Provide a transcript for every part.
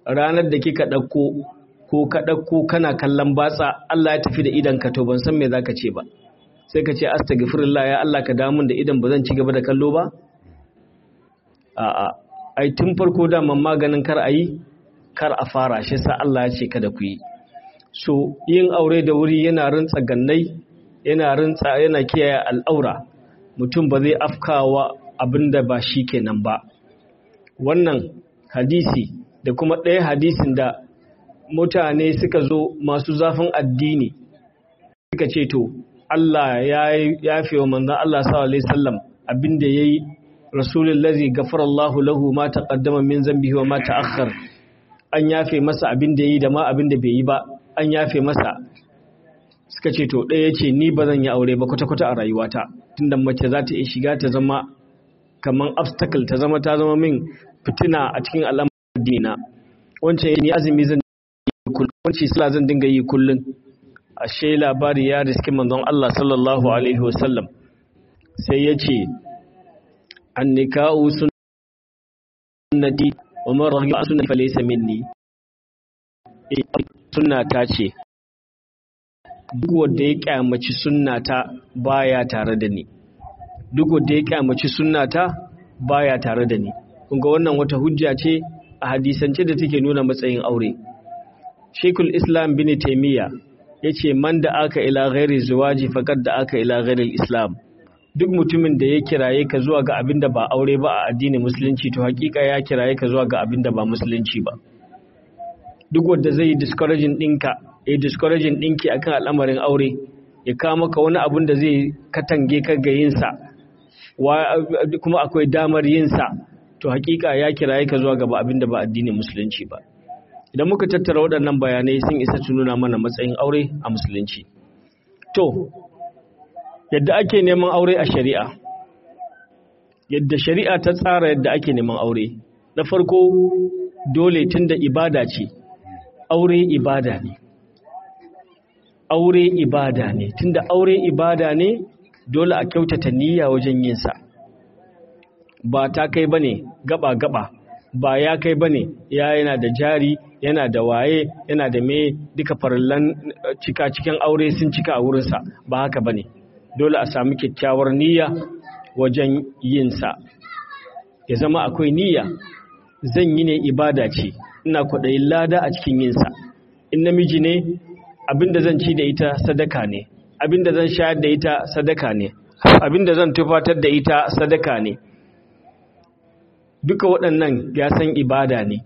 ranar da kika ɗauko ko ka ɗauko kana kallon batsa Allah ya tafi da idan ka to ban san me zaka ce ba sai ka ce astaghfirullah ya Allah ka damun da idan ba zan ci gaba da kallo ba a'a ai tun farko da man maganin kar a yi kar a fara shi sa Allah ya ce kada ku yi so yin aure da wuri yana rintsa gannai yana rintsa yana kiyaye al'aura mutum ba zai afkawa abinda ba shi kenan ba wannan hadisi da kuma ɗaya hadisin da mutane suka zo masu zafin addini suka ce to Allah ya yafe wa manzon Allah sallallahu alaihi wasallam abinda yayi rasulullahi ghafarallahu lahu ma taqaddama min zambihi wa ma ta'akhkhar an yafe masa abinda yayi da ma abinda bai yi ba an yafe masa suka ce to ɗaya ce ni ba zan yi aure ba kwata-kwata a rayuwata tunda mace za ta iya shiga ta zama kamar obstacle ta zama ta zama min fitina a cikin al'amuran dina wancan ni azumi zan yi kullum wancan sala zan dinga yi kullum ashe labari ya riski manzon Allah sallallahu alaihi wasallam sai ya ce an nika'u sunnati wa man raghiba sunnati falaysa minni sunna ta ce duk wanda ya kyamaci sunnata baya tare da ni duk wanda ya kyamaci sunnata baya tare da ni kun ga wannan wata hujja ce a hadisance da take nuna matsayin aure Sheikhul Islam bin Taymiyyah yace man da aka ila ghairi zuwaji faqad da aka ila ghairi Islam duk mutumin da ya kiraye ka zuwa ga abin da ba aure ba a addinin musulunci to hakika ya kiraye ka zuwa ga abin da ba musulunci ba duk wanda zai yi discouraging ɗinka ya discouraging ɗinki akan al'amarin aure ya kawo maka wani abun da zai katange ka ga yinsa kuma akwai damar yinsa to hakika ya kiraye ka zuwa gaba abin da ba addinin musulunci ba idan muka tattara waɗannan bayanai sun isa su nuna mana matsayin aure a musulunci to yadda ake neman aure a shari'a yadda shari'a ta tsara yadda ake neman aure na farko dole tunda ibada ce aure ibada ne aure ibada ne tunda aure ibada ne dole a kyautata niyya wajen yin sa ba ta kai bane gaba gaba ba ya kai bane ya yana da jari yana da waye yana da me duka farallan cika cikin aure sun cika a wurinsa ba haka bane dole a sami kyakkyawar niyya wajen yin sa ya zama akwai niyya zan yi ne ibada ce ina kwaɗayin lada a cikin yinsa in namiji ne abinda zan ci da ita sadaka ne abinda zan shayar da ita sadaka ne abinda zan tufatar da ita sadaka ne duka waɗannan ya san ibada ne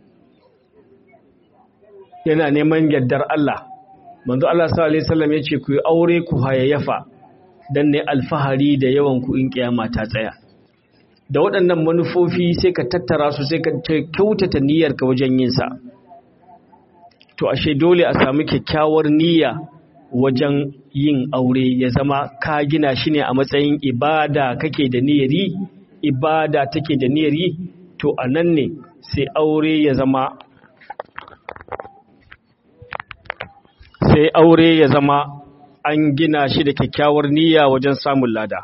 yana neman yardar Allah manzo Allah sallallahu alaihi wasallam yace ku yi aure ku hayayyafa dan ne alfahari da yawan ku in kiyama ta tsaya da waɗannan manufofi sai ka tattara su sai ka kyautata niyyarka wajen yin sa to ashe dole a samu kyakkyawar niyya wajen yin aure ya zama ka gina shi ne a matsayin ibada kake da niyyari ibada take da niyyari to a nan ne sai aure ya zama sai aure ya zama an gina shi da kyakkyawar niyya wajen samun lada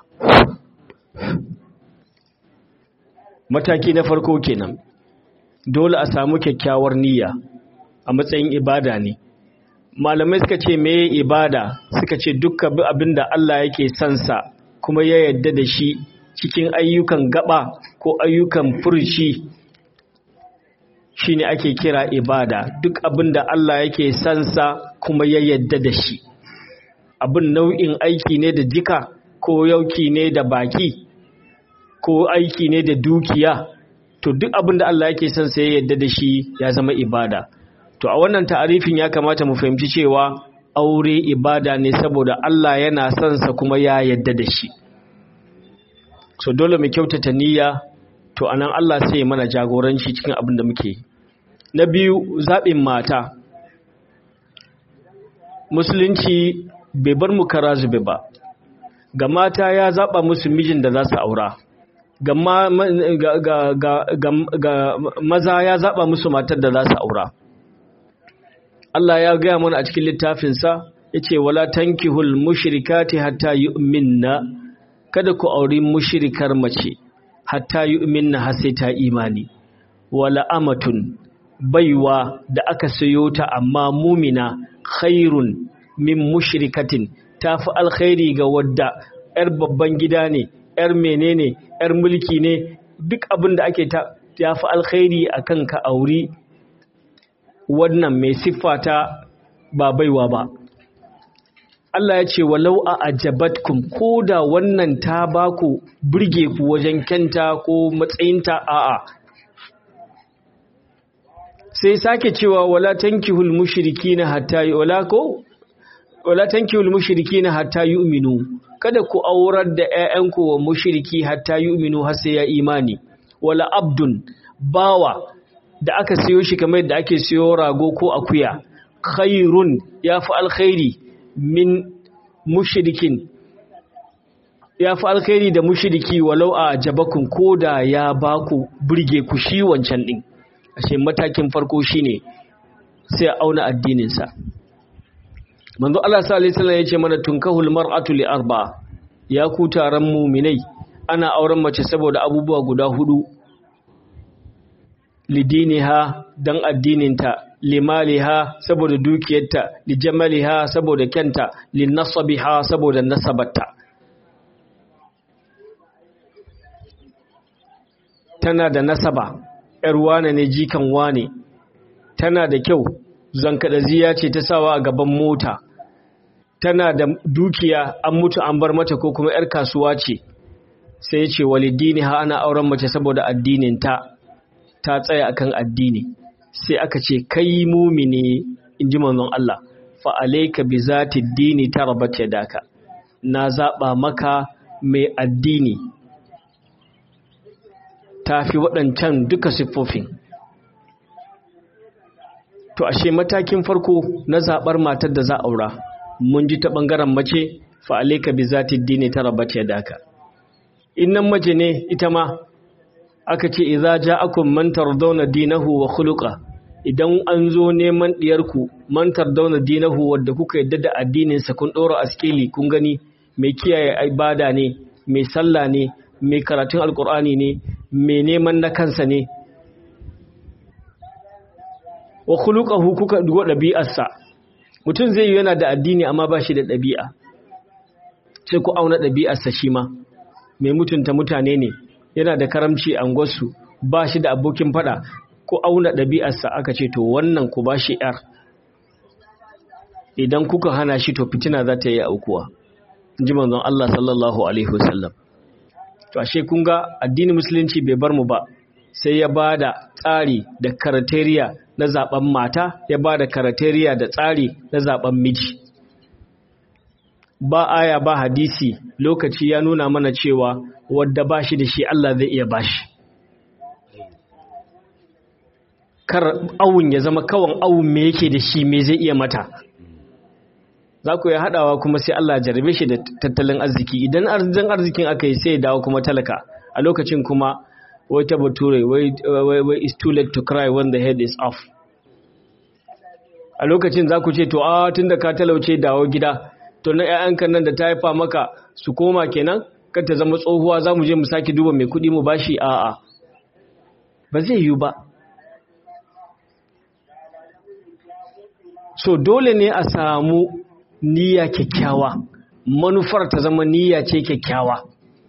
mataki na farko kenan dole a samu kyakkyawar niyya a matsayin ibada ne malamai suka ce meye ibada suka ce dukkan abin da Allah yake sansa kuma ya yadda da shi cikin ayyukan gaba ko ayyukan furci shine ake kira ibada duk abin da Allah yake sansa kuma ya yadda da shi abin nau'in aiki ne da jika ko yauki ne da baki ko aiki ne da dukiya to duk abin da Allah yake sansa ya yadda da shi ya zama ibada to a wannan ta'arifin ya kamata mu fahimci cewa aure ibada ne saboda Allah yana son sa kuma ya yadda da shi so dole mu kyautata niyya to anan Allah sai ya mana jagoranci cikin abin da muke na biyu zaɓin mata musulunci bai bar mu kara zube ba ga mata ya zaɓa musu mijin da za su aura ga, maza ya zaɓa musu matar da za su aura Allah ya gaya mana a cikin littafinsa ya ce wala tankihul mushrikati hatta yu'minna kada ku auri mushrikar mace hatta yu'minna har sai ta imani wala amatun baiwa da aka sayo ta amma mumina khairun min mushrikatin tafi alkhairi ga wadda yar babban gida ne yar menene yar mulki ne duk abin da ake ta yafi alkhairi akan ka auri wannan mai siffa ta ba baiwa ba Allah ya ce walau a ajabatkum ko da wannan ta baku burge ku wajen kyanta ko matsayinta a'a sai sake cewa wala tankihul mushrikina hatta wala ko wala tankihul mushrikina hatta yu'minu kada ku aurar da ƴaƴanku wa mushriki hatta yu'minu har sai ya imani wala abdun bawa da aka siyo shi kamar da ake siyo rago ko akuya khairun yafi alkhairi min mushrikin yafi alkhairi da mushriki walau a jabakun koda ya baku burge ku shi wancan din ashe matakin farko shine sai a auna addininsa manzo Allah sallallahu alaihi wasallam yace mana tunkahul mar'atu li arba ya ku taron mu'minai ana auren mace saboda abubuwa guda hudu lidiniha dan addininta limaliha saboda dukiyarta lijamaliha saboda kyanta linasabiha saboda nasabarta tana da nasaba ‘yar wane ne jikan wane, tana da kyau, zankadaziya ce ta sawa a gaban mota, tana da dukiya an mutu an bar mata ko kuma ‘yar kasuwa ce, sai ce walidini ha ana auren mace saboda addininta ta tsaya akan addini, sai aka ce kai mumini in ji manzon Allah, fa'alaika bi zati dini ta rabat daka, na zaɓa maka mai addini. ta fi waɗancan duka siffofin to ashe matakin farko na zaɓar matar da za a aura mun ji ta ɓangaren mace fa'alaika bi za ta dini ta rabata ya daka innan mace ne ita ma aka ce iza ja akun mantar dauna dinahu wa khuluqa idan an zo neman ɗiyarku mantar dauna dinahu wadda kuka yadda da addininsa kun ɗora askeli kun gani mai kiyaye ibada ne mai sallah ne mai karatun alkur'ani ne mai neman na kansa ne wa khuluquhu kuka dugo ɗabi'arsa mutum zai yi yana da addini amma ba shi da ɗabi'a sai ku auna ɗabi'arsa shi ma mai mutunta mutane ne yana da karamci a gwasu ba shi da abokin fada ku auna ɗabi'arsa aka ce to wannan ku ba shi ‘yar idan kuka hana shi to fitina za ta yi aukuwa ji manzon Allah sallallahu alaihi wasallam to ashe kun ga addinin musulunci bai bar mu ba sai ya ba da tsari da karateriya na zaben mata ya ba da karateriya da tsari na zaben miji ba aya ba hadisi lokaci ya nuna mana cewa wadda ba shi da shi Allah zai iya bashi kar awun ya zama kawan awun me yake da shi me zai iya mata za ku yi haɗawa kuma sai Allah jarabe shi da tattalin arziki idan arzikin arzikin aka yi sai dawo kuma talaka a lokacin kuma wai ta bature wai it's too late to cry when the head is off a lokacin za ku ce to a tun da ka talauce dawo gida to na 'ya'yanka nan da ta haifa maka su koma kenan kan ta zama tsohuwa za mu je mu sake duba mai kuɗi mu bashi a'a ba zai yiwu ba so dole ne a samu niyya kyakkyawa manufar ta zama niyya ce kyakkyawa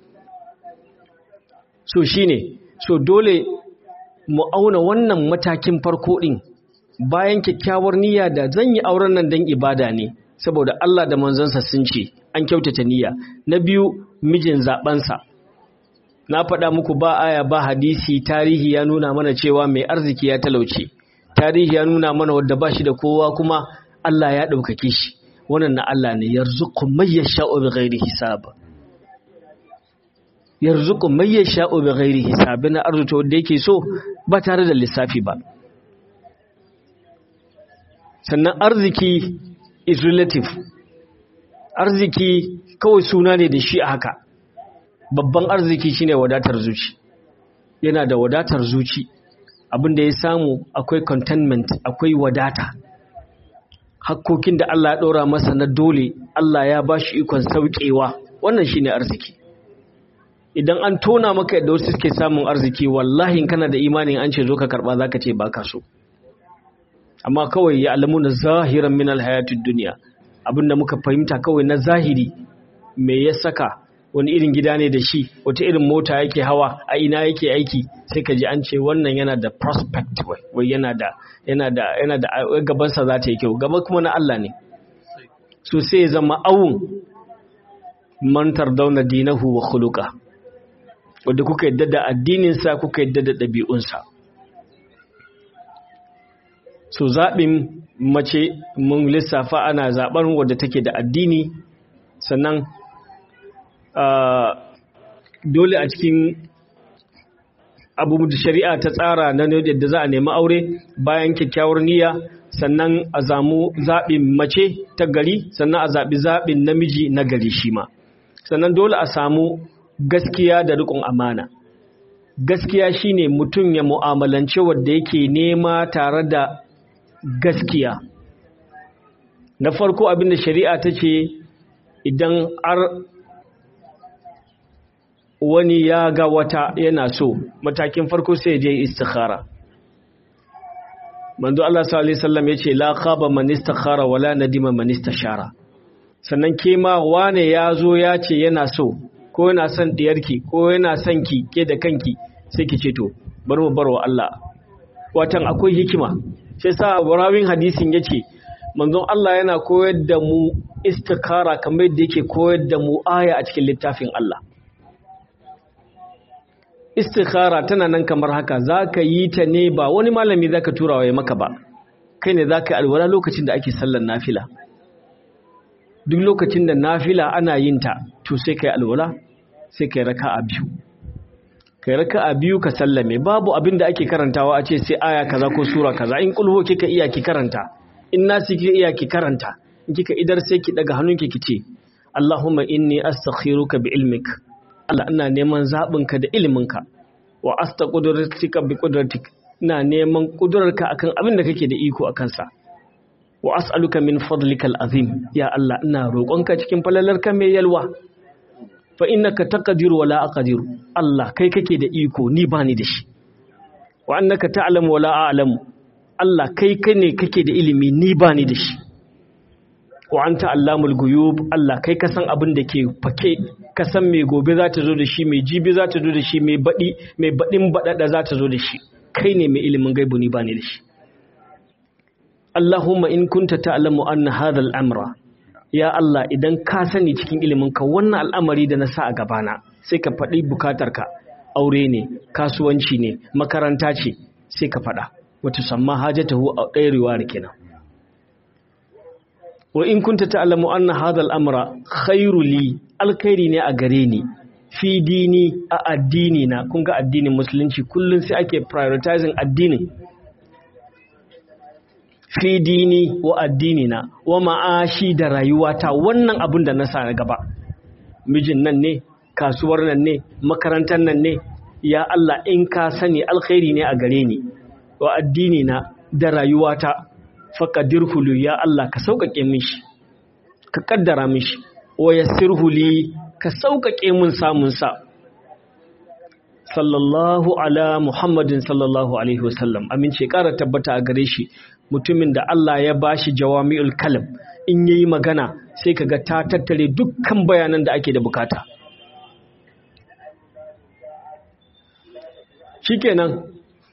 so shine so dole mu auna wannan matakin farko din bayan kyakkyawar niyya da zan yi auren nan don ibada ne saboda Allah da manzansa sun ce an kyautata niyya na biyu mijin zabansa na faɗa muku ba aya ba hadisi tarihi ya nuna mana cewa mai arziki ya talauce tarihi ya nuna mana wadda ba shi da kowa kuma Allah ya ɗaukake shi wannan na Allah ne yarzuqu may yasha'u bighairi hisab yarzuqu may yasha'u bighairi hisab na arzuta wanda yake so ba tare da lissafi ba sannan arziki is relative arziki kawai suna ne da shi a haka babban arziki shine wadatar zuci yana da wadatar zuci abinda ya samu akwai contentment akwai wadata hakkokin da Allah ya ɗora masa na dole Allah ya ba shi ikon sauƙewa wannan shine arziki idan an tona maka yadda wasu suke samun arziki wallahi kana da imanin an ce zo ka karɓa za ka ce ba ka so amma kawai ya alamu na zahiran min alhayatid duniya abinda muka fahimta kawai na zahiri me ya saka wani irin gida ne da shi wata irin mota yake hawa a ina yake aiki sai ka ji an ce wannan yana da prospect wai yana da yana da yana da gabansa za ta yi kyau gaba kuma na Allah ne so sai zama awun mantar dauna dinahu wa khuluqa wanda kuka yadda da addininsa kuka yadda da ɗabi'unsa so zaɓin mace mun lissafa ana zaɓar wadda take da addini sannan dole a cikin abubuwan da shari'a ta tsara na yadda za a nemi aure bayan kyakkyawar niyya sannan a zamu zaɓin mace ta gari sannan a zaɓi zaɓin namiji na gari shi ma sannan dole a samu gaskiya da riƙon amana gaskiya shine mutum ya mu'amalance wadda yake nema tare da gaskiya na farko abinda shari'a ta ce idan har wani ya ga wata yana so matakin farko sai je istikhara manzo Allah sallallahu alaihi wasallam yace la khaba man istakhara wala nadima man istashara sannan ke ma wane ya zo ya ce yana so ko yana son diyarki ko yana son ki ke da kanki sai ki ce to bar mu barwa Allah watan akwai hikima sai sa rawin hadisin yace manzon Allah yana koyar da mu istikhara kamar yadda yake koyar da mu aya a cikin littafin Allah istikhara tana nan kamar haka zaka yi ta ne ba wani malami zaka tura wa maka ba kai ne zaka alwala lokacin da ake sallar nafila duk lokacin da nafila ana yin ta to sai kai alwala sai kai raka'a biyu kai raka'a biyu ka sallame babu abin da ake karantawa a ce sai aya kaza ko sura kaza in kulhu kika iya ki karanta in nasi kika iya ki karanta in kika idar sai ki daga hannunki ki ce Allahumma inni astakhiruka bi ilmik Allah ina neman zabinka da iliminka wa astaqudratika bi qudratik ina neman kudurarka akan abin da kake da iko akan sa wa as'aluka min fadlikal azim ya Allah ina roƙonka cikin falalarka mai yalwa fa innaka taqdiru wala aqdiru Allah kai kake da iko ni bani da shi wa annaka ta'lamu wala a'lamu Allah kai kai ne kake da ilimi ni bani da shi wa anta allamul guyub Allah kai ka san abin da ke fake ka san me gobe za ta zo da shi me jibi za ta zo da shi me badi me badin badada za ta zo da shi kai ne mai ilimin gaibu ni bani da shi Allahumma in kunta ta'lamu anna hadha al-amra ya Allah idan ka sani cikin iliminka wannan al'amari da na sa a gabana sai ka faɗi bukatarka aure ne kasuwanci ne makaranta ce sai ka faɗa wata samma hajatahu a ɗaya riwayar kenan wa in kunta ta'lamu anna hadha al-amra khairu li alkhairi ne a gare ni fi dini a addini na kun ga addinin musulunci kullun sai ake prioritizing addinin fi dini wa addini na wa ma'ashi da rayuwata wannan abin da na sa na gaba mijin nan ne kasuwar nan ne makarantar nan ne ya Allah in ka sani alkhairi ne a gare ni wa addini na da rayuwata faqadirhu li ya Allah ka sauƙaƙe mishi ka kaddara mishi wa yassirhu li ka sauƙaƙe mun samun sa sallallahu ala muhammadin sallallahu alaihi wasallam amince ƙara tabbata a gare shi mutumin da Allah ya bashi jawami'ul kalam in yayi magana sai kaga ta tattare dukkan bayanan da ake da bukata shikenan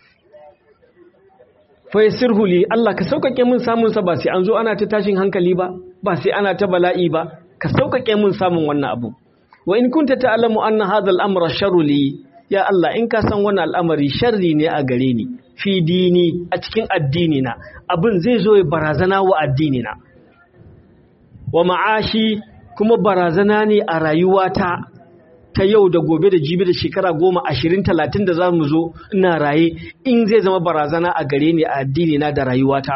fa yasirhu li Allah ka saukake mun samun sa ba sai an zo ana ta tashin hankali ba ba sai ana ta bala'i ba ka saukake mun samun wannan abu wa in kunta ta'lamu anna hadha al-amra sharru li ya Allah in ka san wannan al'amari sharri ne a gare ni fi dini a cikin addini na abin zai zo ya barazana wa addini na wa ma'ashi kuma barazana ne a rayuwata ta yau da gobe da jibi da shekara goma ashirin talatin da za mu zo ina raye in zai zama barazana a gare ni a addini na da rayuwata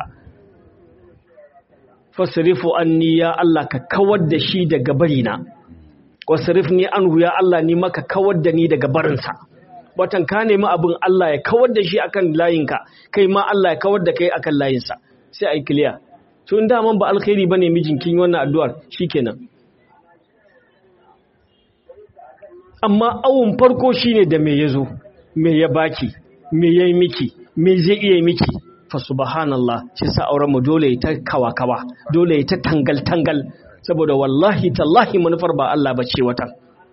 fasirifu anni ya Allah ka kawar da shi daga barina wasirif ni anhu ya Allah ni maka kawar da ni daga barinsa watan ka nemi abin Allah ya kawar da shi akan layinka kai ma Allah ya kawar da kai akan layinsa sai ai clear to in daman ba alkhairi bane mijin kin wannan addu'ar shikenan amma awun farko shine da me yazo me ya baki me yayi miki me zai iya miki fa subhanallah shi sa auren mu dole ta kawa kawa dole ta tangal tangal saboda wallahi tallahi manufar ba Allah bace wata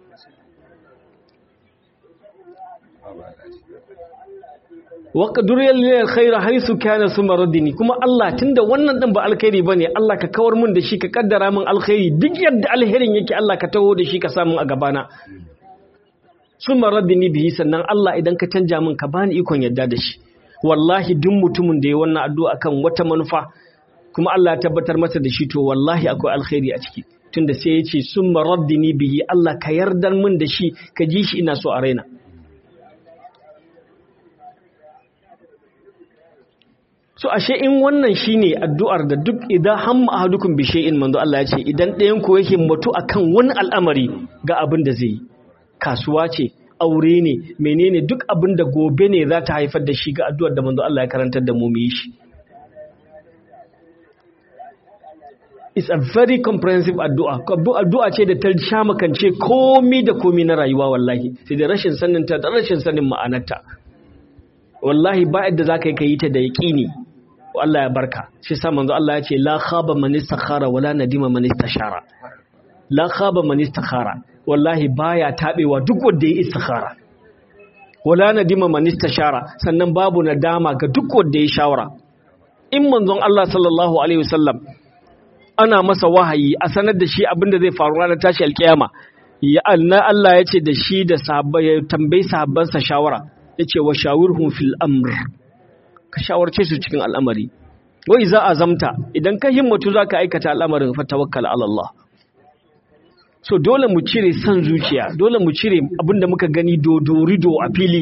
waqdur lil khair haythu kana thumma raddini kuma Allah tunda wannan din ba alkhairi bane Allah ka kawar mun da shi ka kaddara min alkhairi duk yadda alherin yake Allah ka taho da shi ka samu a gabana thumma raddini bihi sannan Allah idan ka canja min ka bani ikon yadda da shi wallahi duk mutumin da ya wannan addu'a kan wata manufa kuma Allah ya tabbatar masa da shi to wallahi akwai alkhairi a ciki tunda sai ya ce summa raddini bihi Allah ka yardar min da shi ka ji shi ina so a raina so ashe in wannan shine addu'ar da duk idan hamma ahadukum bi shay'in manzo Allah ya ce idan ɗayan ku yake mutu akan wani al'amari ga abin da zai yi kasuwa ce aure ne menene duk abin da gobe ne za ta haifar da shi ga addu'ar da manzo Allah ya karantar da mu mu yi shi it's a very comprehensive addu'a addu'a ce da ta sha makance komi da komi na rayuwa wallahi sai da rashin sanin ta da rashin sanin ma'anarta wallahi ba yadda zaka yi kai ta da yaqini Allah ya barka shi sa manzo Allah ya ce la khaba man istakhara wala nadima man istashara la khaba man istakhara wallahi baya tabewa duk wanda ya istikhara wala nadima man istashara sannan babu nadama ga duk wanda ya shawara in manzon Allah sallallahu alaihi wasallam ana masa wahayi a sanar da shi abinda zai faru ranar tashi alkiyama ya anna Allah ya ce da shi da sahabbai ya tambayi sahabbansa shawara yace wa shawirhum fil amr ka shawarce su cikin al'amari wai za a zamta idan ka himmatu zaka aikata al'amarin fa tawakkal ala Allah so dole mu cire san zuciya dole mu cire abinda muka gani dodorido a fili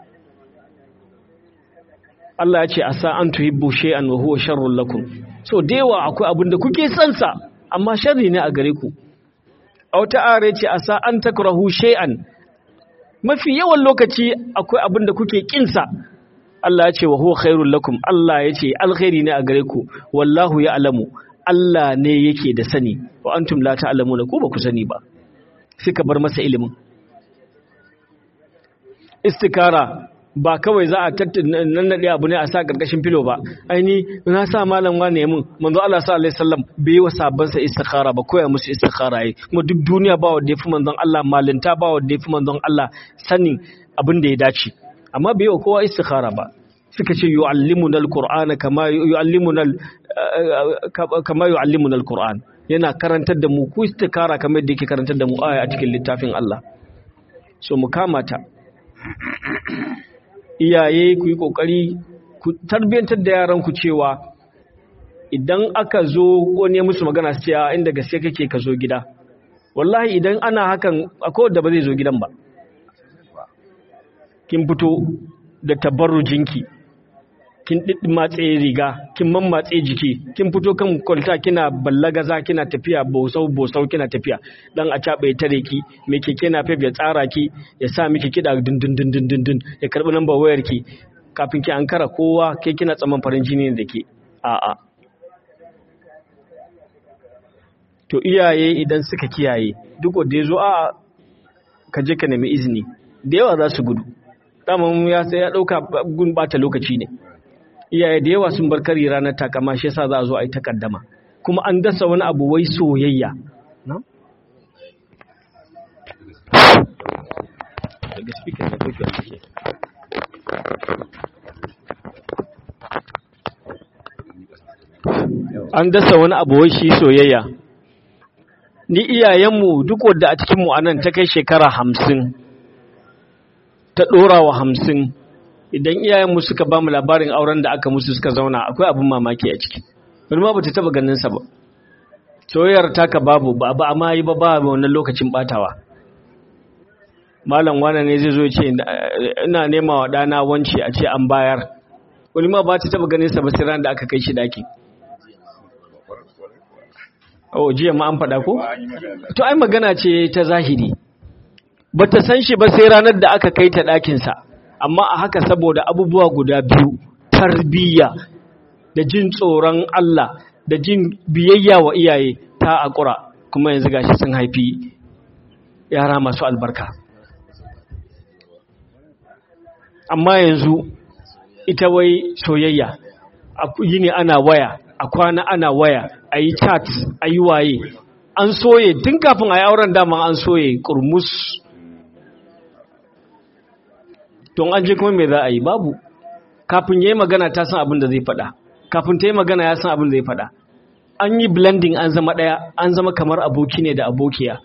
Allah ya ce asa an tuhibbu shay'an wa huwa sharrun lakum so dewa akwai abinda kuke son sa amma sharri ne a gare ku a wata are ce asa an takrahu shay'an mafi yawan lokaci akwai abinda kuke kin sa Allah ya ce wa huwa khairul lakum Allah ya ce alkhairi ne a gare ku wallahu ya'lamu Allah ne yake da sani wa antum la ta'lamuna ko ba ku sani ba suka bar masa ilimin istikara ba kawai za a nannaɗe abu ne a sa ƙarƙashin filo ba aini na sa malam wane mun manzo Allah sa alaihi sallam bai wa sabban sa istikhara ba koya musu istikhara yi kuma duk duniya ba wanda yafi manzon Allah malinta ba wanda yafi manzon Allah sanin abin da ya dace amma bai wa kowa istikhara ba suka ce yu'allimuna alqur'ana kama yu'allimuna kama yu'allimuna alqur'an yana karantar da mu ku istikara kamar yadda yake karantar da mu aya a cikin littafin Allah so mu kamata iyaye ku yi kokari ku tarbiyantar da yaran ku cewa idan aka zo wani musu magana su ce a inda gaske kake ka zo gida wallahi idan ana hakan akwai wanda ba zai zo gidan ba kin fito da tabarrujinki kin matse riga kin mammatse jiki kin fito kan kwalta kina ballagaza kina tafiya bosau bosau kina tafiya dan a cabe tare ki me keke na fef ya tsara ki ya sa miki kida dun dun dun dun dun ya karbi lambar wayar ki kafin ki ankara kowa ke kina tsaman farin jini da ke a a to iyaye idan suka kiyaye duk wanda yazo a ka je ka nemi izini da yawa za su gudu dama ya sai ya dauka gun bata lokaci ne iyaye da yawa sun bar kari ranar takama shi yasa za a zo a yi takaddama kuma an dasa wani abu wai soyayya an dasa wani abu wai shi soyayya ni iyayenmu duk wadda a cikinmu a nan ta kai shekara hamsin ta ɗora wa hamsin idan iyayenmu suka ba mu labarin auren da aka musu suka zauna akwai abin mamaki a ciki wani ma bata taba ganin sa ba soyayyar taka babu ba ba amma yi ba ba wannan lokacin batawa malam wana ne zai zo ya ce ina nema wa dana wance a ce an bayar wani ma ba ta taba ganin sa ba sai ran da aka kai shi daki oh jiya ma an faɗa ko to ai magana ce ta zahiri bata san shi ba sai ranar da aka kai ta ɗakin sa amma a haka saboda abubuwa guda biyu tarbiyya da jin tsoron Allah da jin biyayya wa iyaye ta akura kuma yanzu gashi sun haifi yara masu albarka amma yanzu ita wai soyayya a yini ana waya a kwana ana waya a yi chat a yi waye an soye tun kafin a yi auren dama an soye kurmus don an je kuma me za a yi babu kafin ya yi magana ta san abin da zai faɗa kafin ta yi magana ya san abin da zai faɗa an yi blending an zama ɗaya an zama kamar aboki ne da abokiya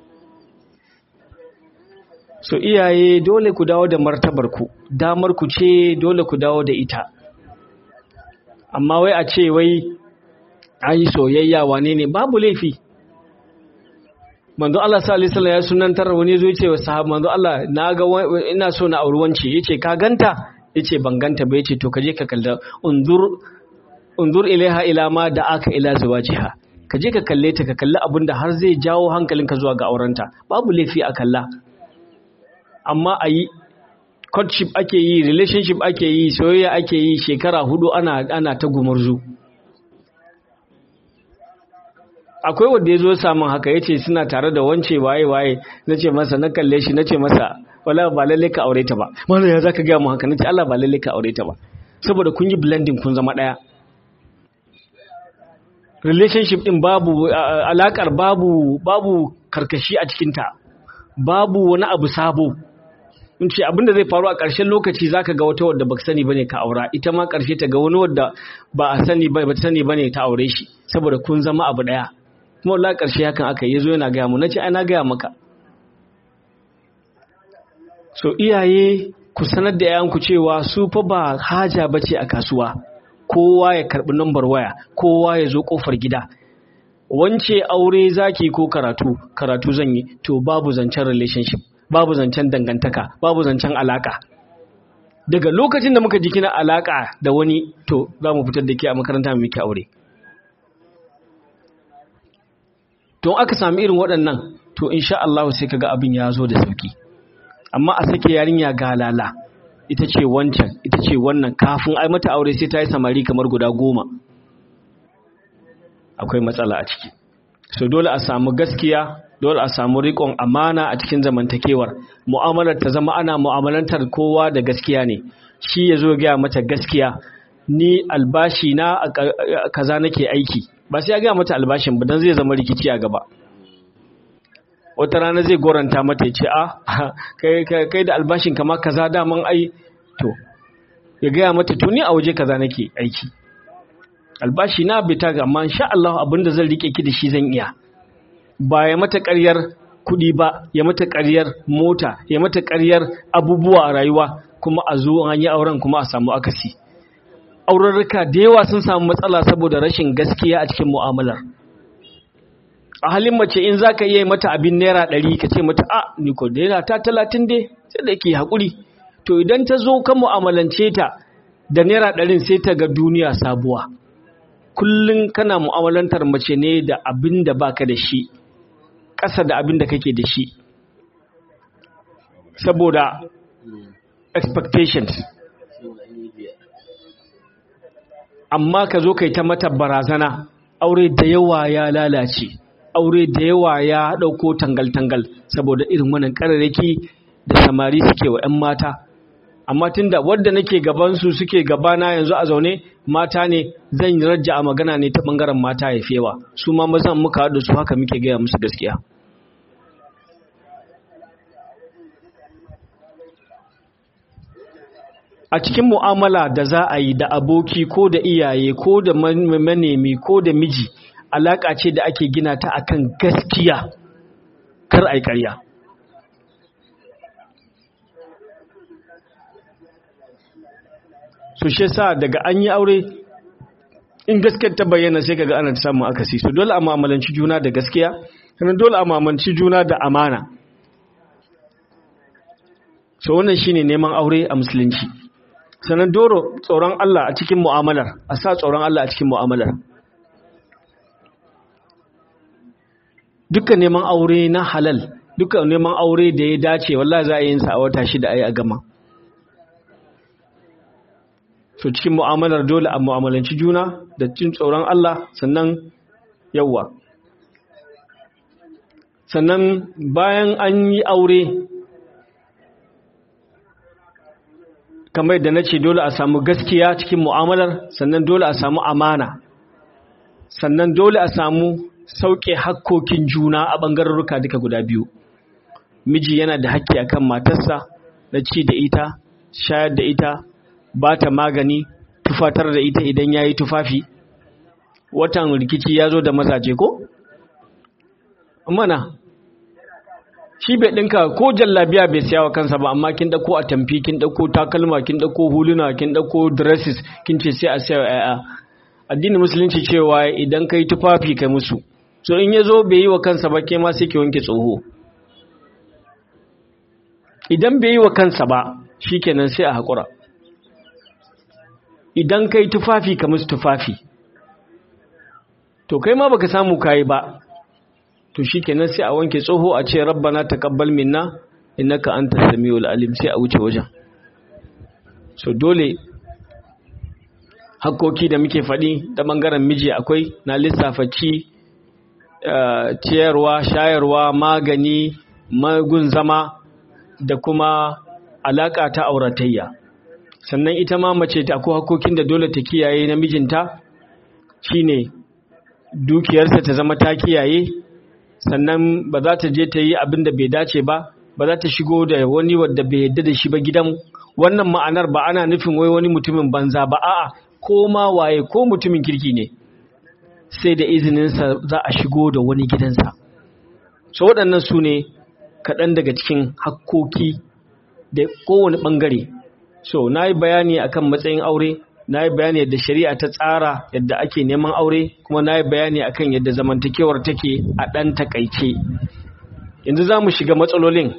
so iyaye dole ku dawo da martabarku damar ku ce dole ku dawo da ita amma wai a ce wai an yi soyayya wane ne babu laifi manzo Allah sallallahu alaihi wasallam ya sunantar wani zo yace wa sahaba manzo Allah na ga ina so na auri wance yace ka ganta yace ban ganta ba yace to kaje ka kalla unzur unzur ilaiha ila ma da aka ila zawajiha kaje ka kalle ta ka kalli abinda har zai jawo hankalinka zuwa ga aurenta babu laifi a kalla amma a yi courtship ake yi relationship ake yi soyayya ake yi shekara hudu ana ana ta gumurzu akwai wanda ya zo samun haka ya ce suna tare da wance waye waye na ce masa na kalle shi na ce masa wala ba lalle ka aure ta ba mana ya zaka gaya mu haka na ce Allah ba lalle ka aure ta ba saboda kun yi blending kun zama daya relationship din babu alakar babu babu karkashi a cikinta babu wani abu sabo in ce abinda zai faru a ƙarshen lokaci zaka ga wata wadda baka sani bane ka aura ita ma ƙarshe ta ga wani wadda ba a sani ba ba sani bane ta aure shi saboda kun zama abu daya kuma wallahi ƙarshe hakan aka yazo yana ga mu nace ai na ga maka so iyaye ku sanar da yayanku cewa su fa ba haja bace a kasuwa kowa ya karbi number waya kowa ya zo kofar gida wance aure zaki ko karatu karatu zan yi to babu zancen relationship babu zancen dangantaka babu zancen alaka daga lokacin da muka ji kina alaka da wani to za mu fitar da ke a makaranta mu miki aure to aka sami irin waɗannan to insha Allah sai kaga abin ya zo da sauki amma a sake yarinya galala ita ce wancan ita ce wannan kafin ai mata aure sai ta yi samari kamar guda goma akwai matsala a ciki so dole a samu gaskiya dole a samu riƙon amana a cikin zamantakewar mu'amalar ta zama ana mu'amalantar kowa da gaskiya ne shi ya zo gaya mata gaskiya ni albashi na kaza nake aiki ba sai ya gaya mata albashin ba dan zai zama rikici a gaba wata rana zai goranta mata ya ce a kai da albashin kama kaza daman ai to ya gaya mata to ni a waje kaza nake aiki albashi na bai taga amma insha Allah abinda zan rike ki da shi zan iya ba ya mata ƙaryar kuɗi ba ya mata ƙaryar mota ya mata ƙaryar abubuwa a rayuwa kuma a zo an yi auren kuma a samu akasi aurarruka da yawa sun samu matsala saboda rashin gaskiya a cikin mu'amalar a halin mace in za ka iya mata abin naira ɗari ka ce mata a ni ko naira ta talatin dai sai da ke haƙuri to idan ta zo ka mu'amalance ta da naira ɗarin sai ta ga duniya sabuwa kullum kana mu'amalantar mace ne da abin da baka da shi ƙasa da abin da kake da shi saboda expectations amma ka zo kai ta mata barazana aure da yawa ya lalace aure da yawa ya ɗauko tangal-tangal saboda irin wannan ƙararraki da samari suke wa 'yan mata amma tunda wadda nake gabansu suke gabana yanzu a zaune mata ne zan rajja a magana ne ta ɓangaren mata ya fewa su ma mazan muka haɗu su haka muke gaya musu gaskiya a cikin mu'amala da za a yi da aboki ko da iyaye ko da manemi ko da miji alaƙa ce da ake gina ta akan gaskiya kar a yi ƙarya so shi sa daga an yi aure in gaskiyar ta bayyana sai kaga ana samun akasi so dole a mu'amalanci juna da gaskiya sannan dole a mu'amalanci juna da amana so wannan shine neman aure a musulunci sannan doro tsoron Allah a cikin mu'amalar a sa tsoron Allah a cikin mu'amalar dukkan neman aure na halal dukkan neman aure da ya dace wallahi za a yin sa a wata shida ayi a gama so cikin mu'amalar dole a mu'amalanci juna da cin tsoron Allah sannan yawa sannan bayan an yi aure kamar da na ce dole a samu gaskiya cikin mu'amalar sannan dole a samu amana sannan dole a samu sauƙe hakkokin juna a ɓangararruka duka guda biyu miji yana da hakki akan matarsa na ci da ita shayar da ita ba ta magani tufatar da ita idan ya yi tufafi watan rikici ya zo da mazaje ko? mana shi bai ɗinka ko jallabiya bai siya wa kansa ba amma kin ɗauko a tamfi kin ɗauko takalma kin ɗauko huluna kin ɗauko dresses kin ce sai a siya wa ‘ya'ya addinin musulunci cewa idan kai tufafi kai musu so in ya zo bai yi wa kansa ba ke ma sai ki wanke tsoho idan bai yi wa kansa ba shi kenan sai a haƙura idan kai tufafi ka musu tufafi to kai ma baka samu kayi ba to shikenan sai a wanke tsoho a ce rabbana taqabbal minna innaka antas samiul alim sai a wuce wajen so dole hakkoki da muke faɗi da bangaren miji akwai na lissafa ci ciyarwa shayarwa magani magun zama da kuma alaka ta auratayya sannan ita ma mace ta akwai hakkokin da dole ta kiyaye na mijinta shine dukiyarsa ta zama ta kiyaye sannan ba za ta je ta yi abin da bai dace ba ba za ta shigo da wani wadda bai yadda da shi ba gidan wannan ma'anar ba ana nufin wai wani mutumin banza ba a'a ko ma waye ko mutumin kirki ne sai da izininsa za a shigo da wani gidansa so waɗannan su ne kaɗan daga cikin hakkoki da kowane ɓangare so na yi bayani akan matsayin aure na yi bayani yadda shari'a ta tsara yadda ake neman aure kuma na yi bayani akan yadda zamantakewar take a ɗan takaice yanzu za mu shiga matsalolin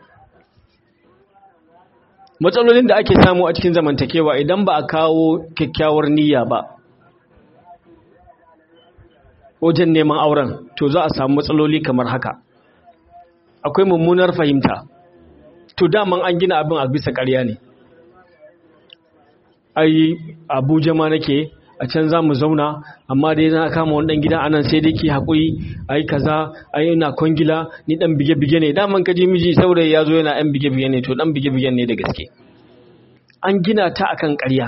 matsalolin da ake samu a cikin zamantakewa idan ba a kawo kyakkyawar niyya ba wajen neman auren to za a samu matsaloli kamar haka akwai mummunar fahimta to daman an gina abin a bisa ƙarya ne ai abuja ma nake a can za mu zauna amma dai na kama wani dan gida anan sai dai ki haƙuri ai kaza ai ina kwangila ni dan bige-bige ne daman kaji miji saurayi ya zo yana yan bige-bige ne to dan bige-bige ne da gaske an gina ta akan ƙarya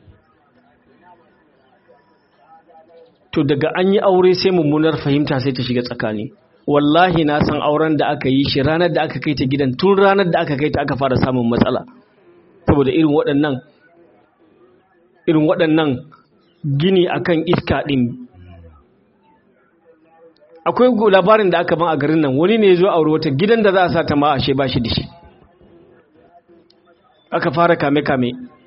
to daga an yi aure sai mummunar fahimta sai ta shiga tsakani wallahi na san auren da aka yi shi ranar da aka kai ta gidan tun ranar da aka kai ta aka fara samun matsala saboda irin waɗannan irin waɗannan gini akan iska ɗin akwai labarin da aka ban a garin nan wani ne ya zo aure wata gidan da za a sa ta ma ashe ba shi da shi aka fara kame-kame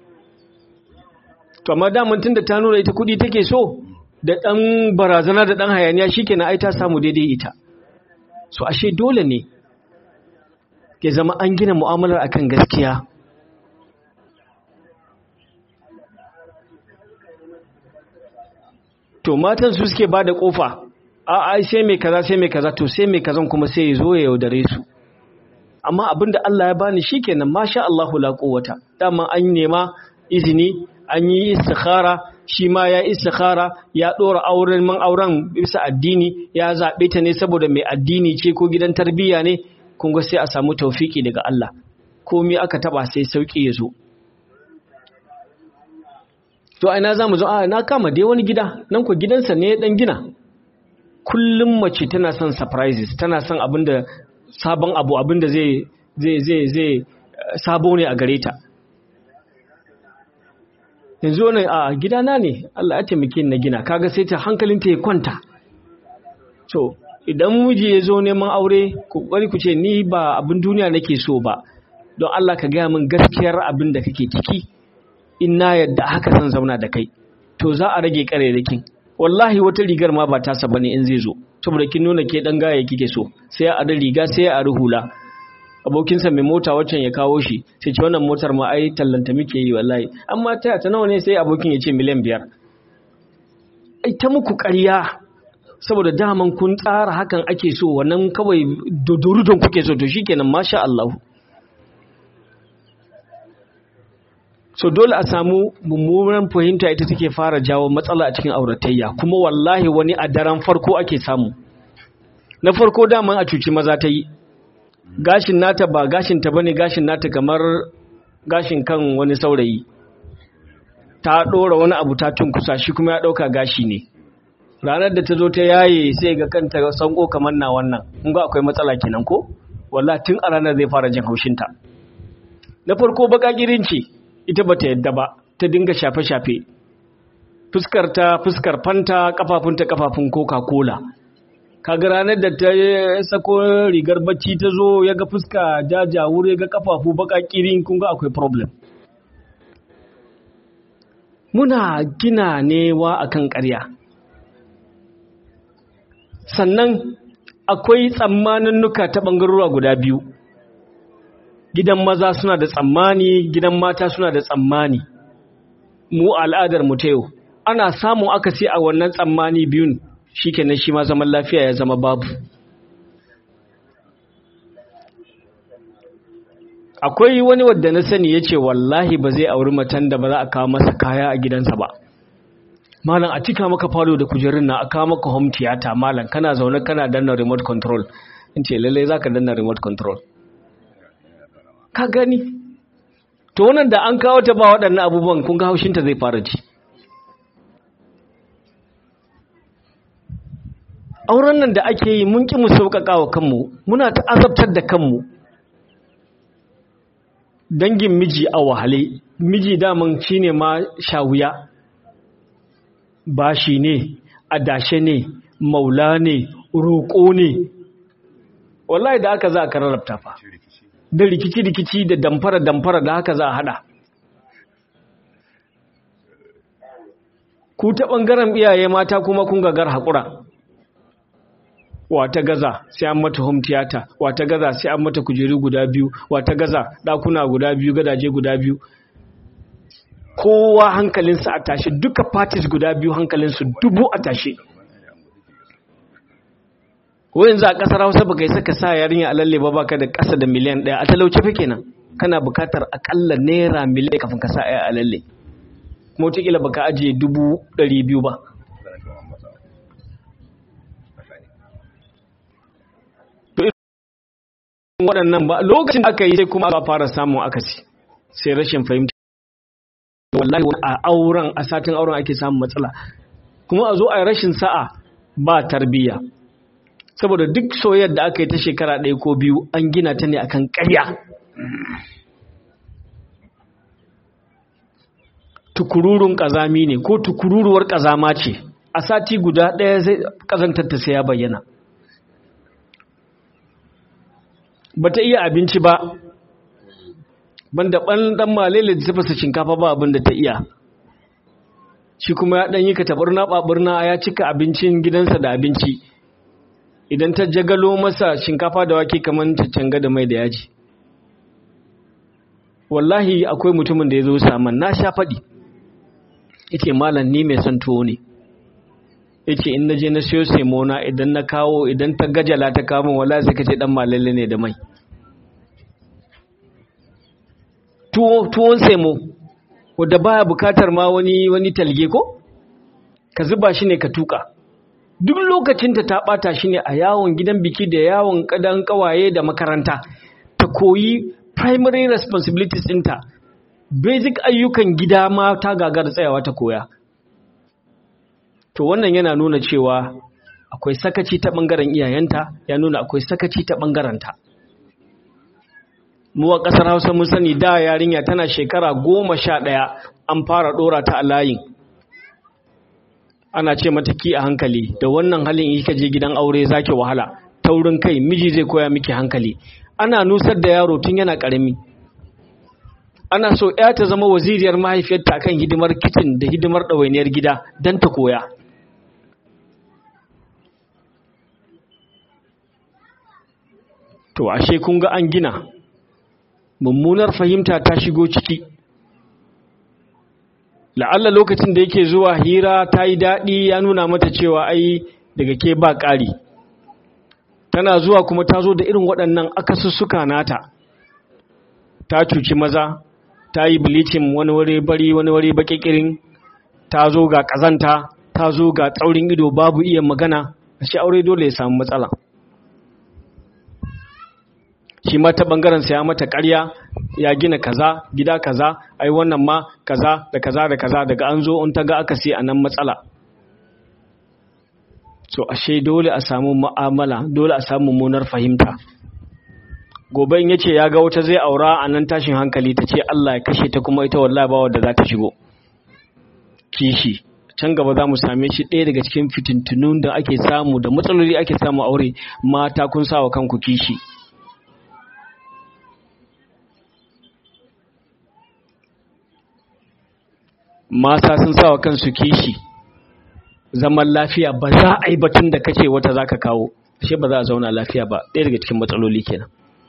to amma daman tun da ta nuna ita kuɗi take so da ɗan barazana da ɗan hayaniya shi kenan ai ta samu daidai ita so ashe dole ne ya zama an gina mu'amalar akan gaskiya to matan su suke ba da kofa a ai sai mai kaza sai mai kaza to sai mai kazan kuma sai ya zo ya yaudare su amma abinda Allah ya bani shikenan masha Allahu la quwwata dama an nema izini an yi istikhara shi ma ya istikhara ya dora auren man auren bisa addini ya zabe ta ne saboda mai addini ce ko gidan tarbiyya ne kun ga sai a samu tawfiki daga Allah komai aka taba sai sauki ya zo to aina za mu zo a na kama dai wani gida nan ko gidansa ne dan gina kullum mace tana son surprises tana son abinda sabon abu abinda zai zai zai zai sabo ne a gare ta yanzu wani a gidana ne Allah ya taimake na gina kaga sai ta hankalinta ya kwanta so idan miji ya zo neman aure ku bari ku ce ni ba abin duniya nake so ba don Allah ka gaya min gaskiyar abin da kake ciki in na yadda haka zan zauna da kai to za a rage karerakin wallahi wata rigar ma ba tasa bane in zai zo saboda kin nuna ke dan gaya kike so sai a da riga sai a ruhula abokinsa mai mota waccan ya kawo shi sai ce wannan motar ma ai tallanta muke yi wallahi amma taya ta nawa ne sai abokin ya ce miliyan biyar ai ta muku ƙarya saboda daman kun tsara hakan ake so wannan kawai dodorudon kuke so to shikenan masha Allah so dole a samu mummunan fahimta ita take fara jawo matsala a cikin auratayya kuma wallahi wani a daren farko ake samu na farko daman a cuci maza ta yi gashin nata ba gashin ta bane gashin nata kamar gashin kan wani saurayi ta ɗora wani abu ta tunkusa shi kuma ya ɗauka gashi ne ranar da ta zo ta yaye sai ga kanta sanko kamar na wannan in ga akwai matsala kenan ko wallahi tun a ranar zai fara jin haushinta na farko baka ce ita bata yadda ba ta dinga shafe-shafe fuskar ta fuskar fanta kafafunta kafafun coca-cola kaga ranar da ta sako rigar bacci ta zo ya ga fuska jajawur ya ga kafafu baka kirin kun ga akwai problem muna gina newa akan ƙarya sannan akwai tsammanin nuka ta ɓangarora guda biyu gidan maza suna da tsammani gidan mata suna da tsammani mu al'adar mu ta yau ana samun akasi a wannan tsammani biyun shikenan shi ma zaman lafiya ya zama babu akwai wani wadda na sani ya ce wallahi ba zai auri matan da ba za a kawo masa kaya a gidansa ba malam a cika maka falo da kujerun na a kawo maka home theater malam kana zaune kana danna remote control in ce lallai za ka danna remote control ka gani to wannan da an kawo ta ba waɗannan abubuwan kun ga haushinta zai fara ji auren nan da ake yi mun ki mu sauƙaƙa wa kanmu muna ta azabtar da kanmu dangin miji a wahale miji daman shine ma shawuya bashi ne adashe ne maula ne roƙo ne wallahi da haka za a kararrabta fa da rikici-rikici da damfara-damfara da haka za a hada ku ta ɓangaren iyaye mata kuma kun gagar haƙura wata gaza sai an mata home theater wata gaza sai an mata kujeru guda biyu wata gaza ɗakuna guda biyu gadaje guda biyu kowa hankalinsa a tashe duka parties guda biyu hankalinsu dubu a tashe wayan za a kasar hausa baka yi saka sa yarinya a lalle ba baka da kasa da miliyan ɗaya a talauce fa kenan kana bukatar akalla naira miliyan kafin ka sa a lalle kuma wataƙila baka ajiye dubu ɗari biyu ba waɗannan ba lokacin da aka yi sai kuma aka fara samun akasi sai rashin fahimta wallahi a auren a satin auren ake samun matsala kuma a zo a rashin sa'a ba tarbiyya saboda duk soyayyar da aka yi ta shekara ɗaya ko biyu an gina ta ne akan ƙarya tukururun ƙazami ne ko tukururuwar ƙazama ce a sati guda ɗaya zai ƙazantar ta sai ya bayyana ba ta iya abinci ba banda ɓan ɗan malele da tafasa shinkafa ba abin da ta iya shi kuma ya ɗan yi ka taɓarna ɓaɓarna ya cika abincin gidansa da abinci idan ta jagalo masa shinkafa da wake kamar caccanga da mai da yaji wallahi akwai mutumin da ya zo saman na sha faɗi yake malam ni mai son tuwo ne yake in na je na siyo semona idan na kawo idan ta gajala ta kawo min wallahi sai ka ce dan malalle ne da mai tuwo tuwon semo wanda baya bukatar ma wani wani talge ko ka zuba shi ne ka tuka duk lokacin ta ta bata shi ne a yawon gidan biki da yawon kadan kawaye da makaranta ta koyi primary responsibilities ɗinta basic ayyukan gida ma ta gagara tsayawa ta koya to wannan yana nuna cewa akwai sakaci ta ɓangaren iyayenta ya nuna akwai sakaci ta ɓangarenta mu a ƙasar hausa mun sani da yarinya tana shekara goma sha ɗaya an fara ɗora ta a layin ana ce mata ki a hankali da wannan halin in je gidan aure zaki wahala taurin kai miji zai koya miki hankali ana nusar da yaro tun yana ƙarami ana so ya ta zama waziriyar mahaifiyarta akan hidimar kicin da hidimar ɗawainiyar gida don ta koya to ashe kun ga an gina mummunar fahimta ta shigo ciki la'alla lokacin da yake zuwa hira ta yi daɗi ya nuna mata cewa ai daga ke ba ƙari tana zuwa kuma ta zo da irin waɗannan akasussuka nata ta cuci maza ta yi bilicin wani wuri bari wani wuri baƙiƙirin ta zo ga ƙazanta ta zo ga tsaurin ido babu iya magana a shi aure dole ya samu matsala shi ma ta bangaren sa ya mata ƙarya ya gina kaza gida kaza ai wannan ma kaza da kaza da kaza daga an zo in ta ga aka sai anan matsala so ashe dole a samu mu'amala dole a samu munar fahimta gobe in yace ya ga wata zai aura a nan tashin hankali ta ce Allah ya kashe ta kuma ita wallahi ba wadda za ta shigo kishi can gaba za mu same shi ɗaya daga cikin fitintunun da ake samu da matsaloli ake samu aure mata kun sa wa kanku kishi mata sun sa wa kansu kishi zaman lafiya ba za a yi batun da kace wata za ka kawo ashe ba za a zauna lafiya ba ɗaya daga cikin matsaloli kenan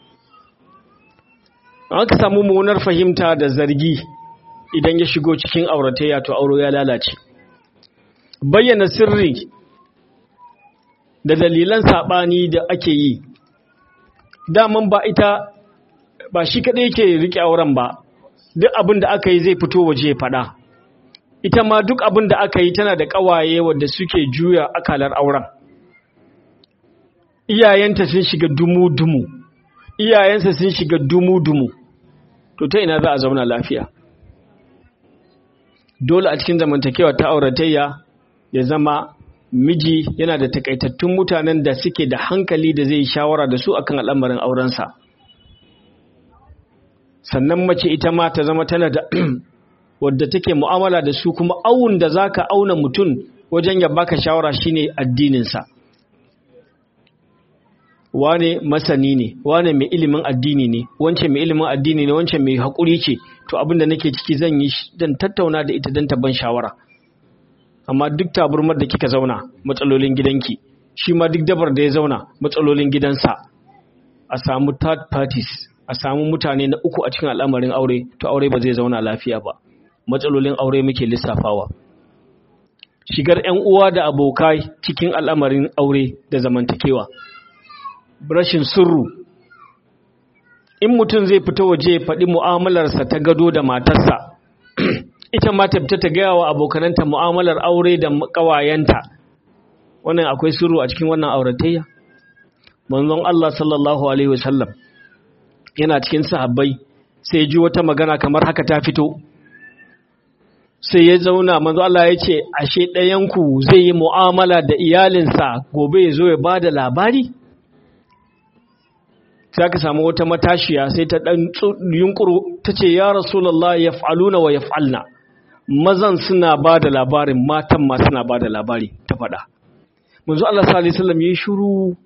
aka samu munar fahimta da zargi idan ya shigo cikin auratayya to auro ya lalace bayyana sirri da dalilan saɓani da ake yi daman ba ita ba shi kaɗai yake riƙe auren ba duk abin da aka yi zai fito waje faɗa ita ma duk abin da aka yi tana da ƙawaye wadda suke juya akalar auren iyayenta sun shiga dumu-dumu iyayensa sun shiga dumu-dumu to ta ina za a zauna lafiya dole a cikin zamantakewa ta auratayya ya zama miji yana da takaitattun mutanen da suke da hankali da zai shawara da su akan al'amarin aurensa sannan mace ita ma ta zama tana da wadda take mu'amala da su kuma awun da zaka auna mutum wajen ya baka shawara shine addininsa wane masani ne wane mai ilimin addini ne wance mai ilimin addini ne wance mai haƙuri ce to abin da nake ciki zan yi dan tattauna da ita dan ban shawara amma duk taburmar da kika zauna matsalolin gidanki shi ma duk dabar da ya zauna matsalolin gidansa a samu third parties a samu mutane na uku a cikin al'amarin aure to aure ba zai zauna lafiya ba matsalolin aure muke lissafawa shigar 'yan uwa da abokai cikin al'amarin aure da zamantakewa rashin sirru in mutum zai fita waje ya faɗi mu'amalarsa ta gado da matarsa ita ma ta fita ta gaya wa abokananta mu'amalar aure da ƙawayenta wannan akwai sirru a cikin wannan auratayya manzon Allah sallallahu alaihi wasallam yana cikin sahabbai sai ji wata magana kamar haka ta fito sai ya zauna manzo Allah ya ce ashe ɗayanku zai yi mu'amala da iyalinsa gobe ya zo ya ba da labari sai aka samu wata matashiya sai ta ɗan yunkuru ta ce ya rasulallah ya fa'aluna wa ya fa'alna mazan suna ba da labarin matan ma suna ba da labari ta faɗa manzo Allah sallallahu alaihi wasallam ya shiru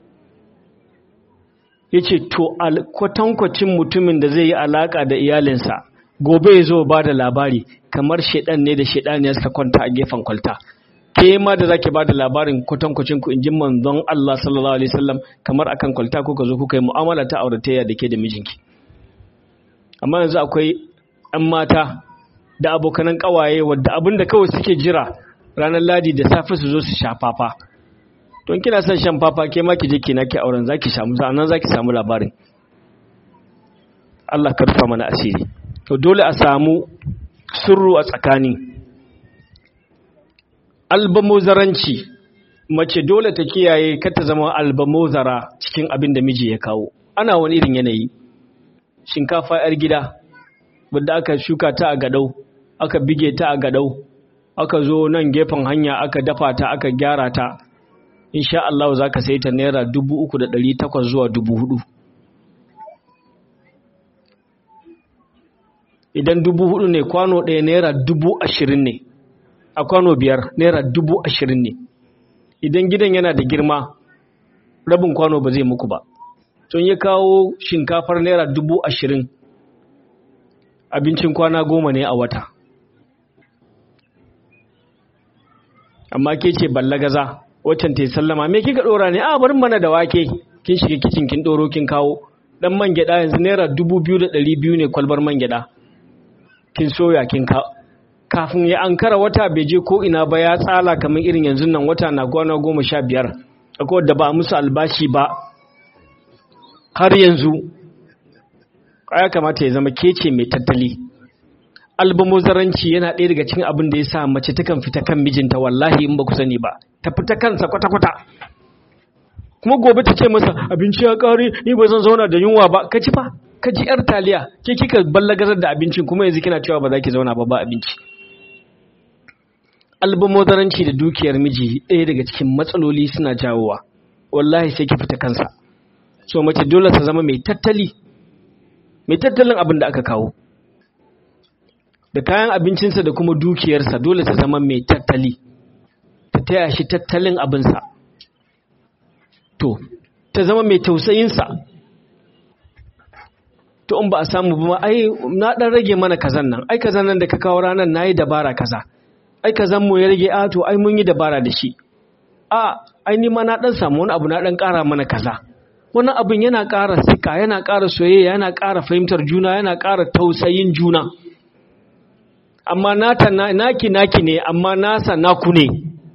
ya ce to kwatankwacin mutumin da zai yi alaƙa da iyalinsa gobe ya zo ba da labari kamar shaidan ne da shaidaniyar suka kwanta a gefen kwalta ke ma da zaki ba da labarin kwatankwacin ku in ji manzon Allah sallallahu alaihi wasallam kamar akan kwalta kuka zo kuka yi mu'amala ta auratayya da ke da mijinki amma yanzu akwai ɗan mata da abokanan ƙawaye wadda abin da kawai suke jira ranar ladi da safe su zo su sha fafa don kina son shan fafa ke ma ki je ki naki auren zaki samu nan zaki samu labarin Allah ka rufa mana asiri to dole a samu sirru a tsakani albamozaranci mace dole ta kiyaye kar ta zama albamozara cikin abin da miji ya kawo ana wani irin yanayi shinkafa yar gida wadda aka shuka ta a gadau aka bige ta a gadau aka zo nan gefen hanya aka dafa ta aka gyara ta insha Allah za ka sai ta naira dubu uku da ɗari takwas zuwa dubu hudu idan dubu hudu ne kwano ɗaya naira dubu ashirin ne a kwano biyar naira dubu ashirin ne idan gidan yana da girma rabin kwano ba zai muku ba tun ya kawo shinkafar naira dubu ashirin abincin kwana goma ne a wata amma ke ce ballagaza waccan ta yi sallama me kika dora ne a barin mana da wake kin shiga kicin kin doro kin kawo dan man gyada yanzu naira dubu biyu da ɗari biyu ne kwalbar man gyada kin soya kin ka kafin ya ankara wata bai je ko ina ba ya tsala kamar irin yanzu nan wata na kwana goma sha biyar akwai wadda ba a musu albashi ba har yanzu ya kamata ya zama kece mai tattali albamuzaranci yana ɗaya daga cikin abin da ya sa mace takan fita kan mijinta wallahi in ba ku sani ba ta fita kansa kwata-kwata kuma gobe ta ce masa abinci ya ƙare ni ba zan zauna da yunwa ba ka ci fa ka ji yar taliya ke kika ballagazar da abincin kuma yanzu kina cewa ba za ki zauna ba ba abinci albamodaranci da dukiyar miji ɗaya daga cikin matsaloli suna jawowa wallahi sai ki fita kansa so mace dole ta zama mai tattali mai tattalin abin da aka kawo da kayan abincinsa da kuma dukiyarsa dole ta zama mai tattali ta taya shi tattalin abinsa to ta zama mai tausayinsa to in ba a samu ba ai na dan rage mana kazan nan ai kazan nan da ka kawo ranar nayi dabara kaza ai kazan mu ya rage a to ai mun yi dabara da shi a ai ni ma na dan samu wani abu na dan kara mana kaza wani abin yana ƙara sika yana ƙara soyayya yana ƙara fahimtar juna yana ƙara tausayin juna amma nata naki naki ne amma nasa naku ne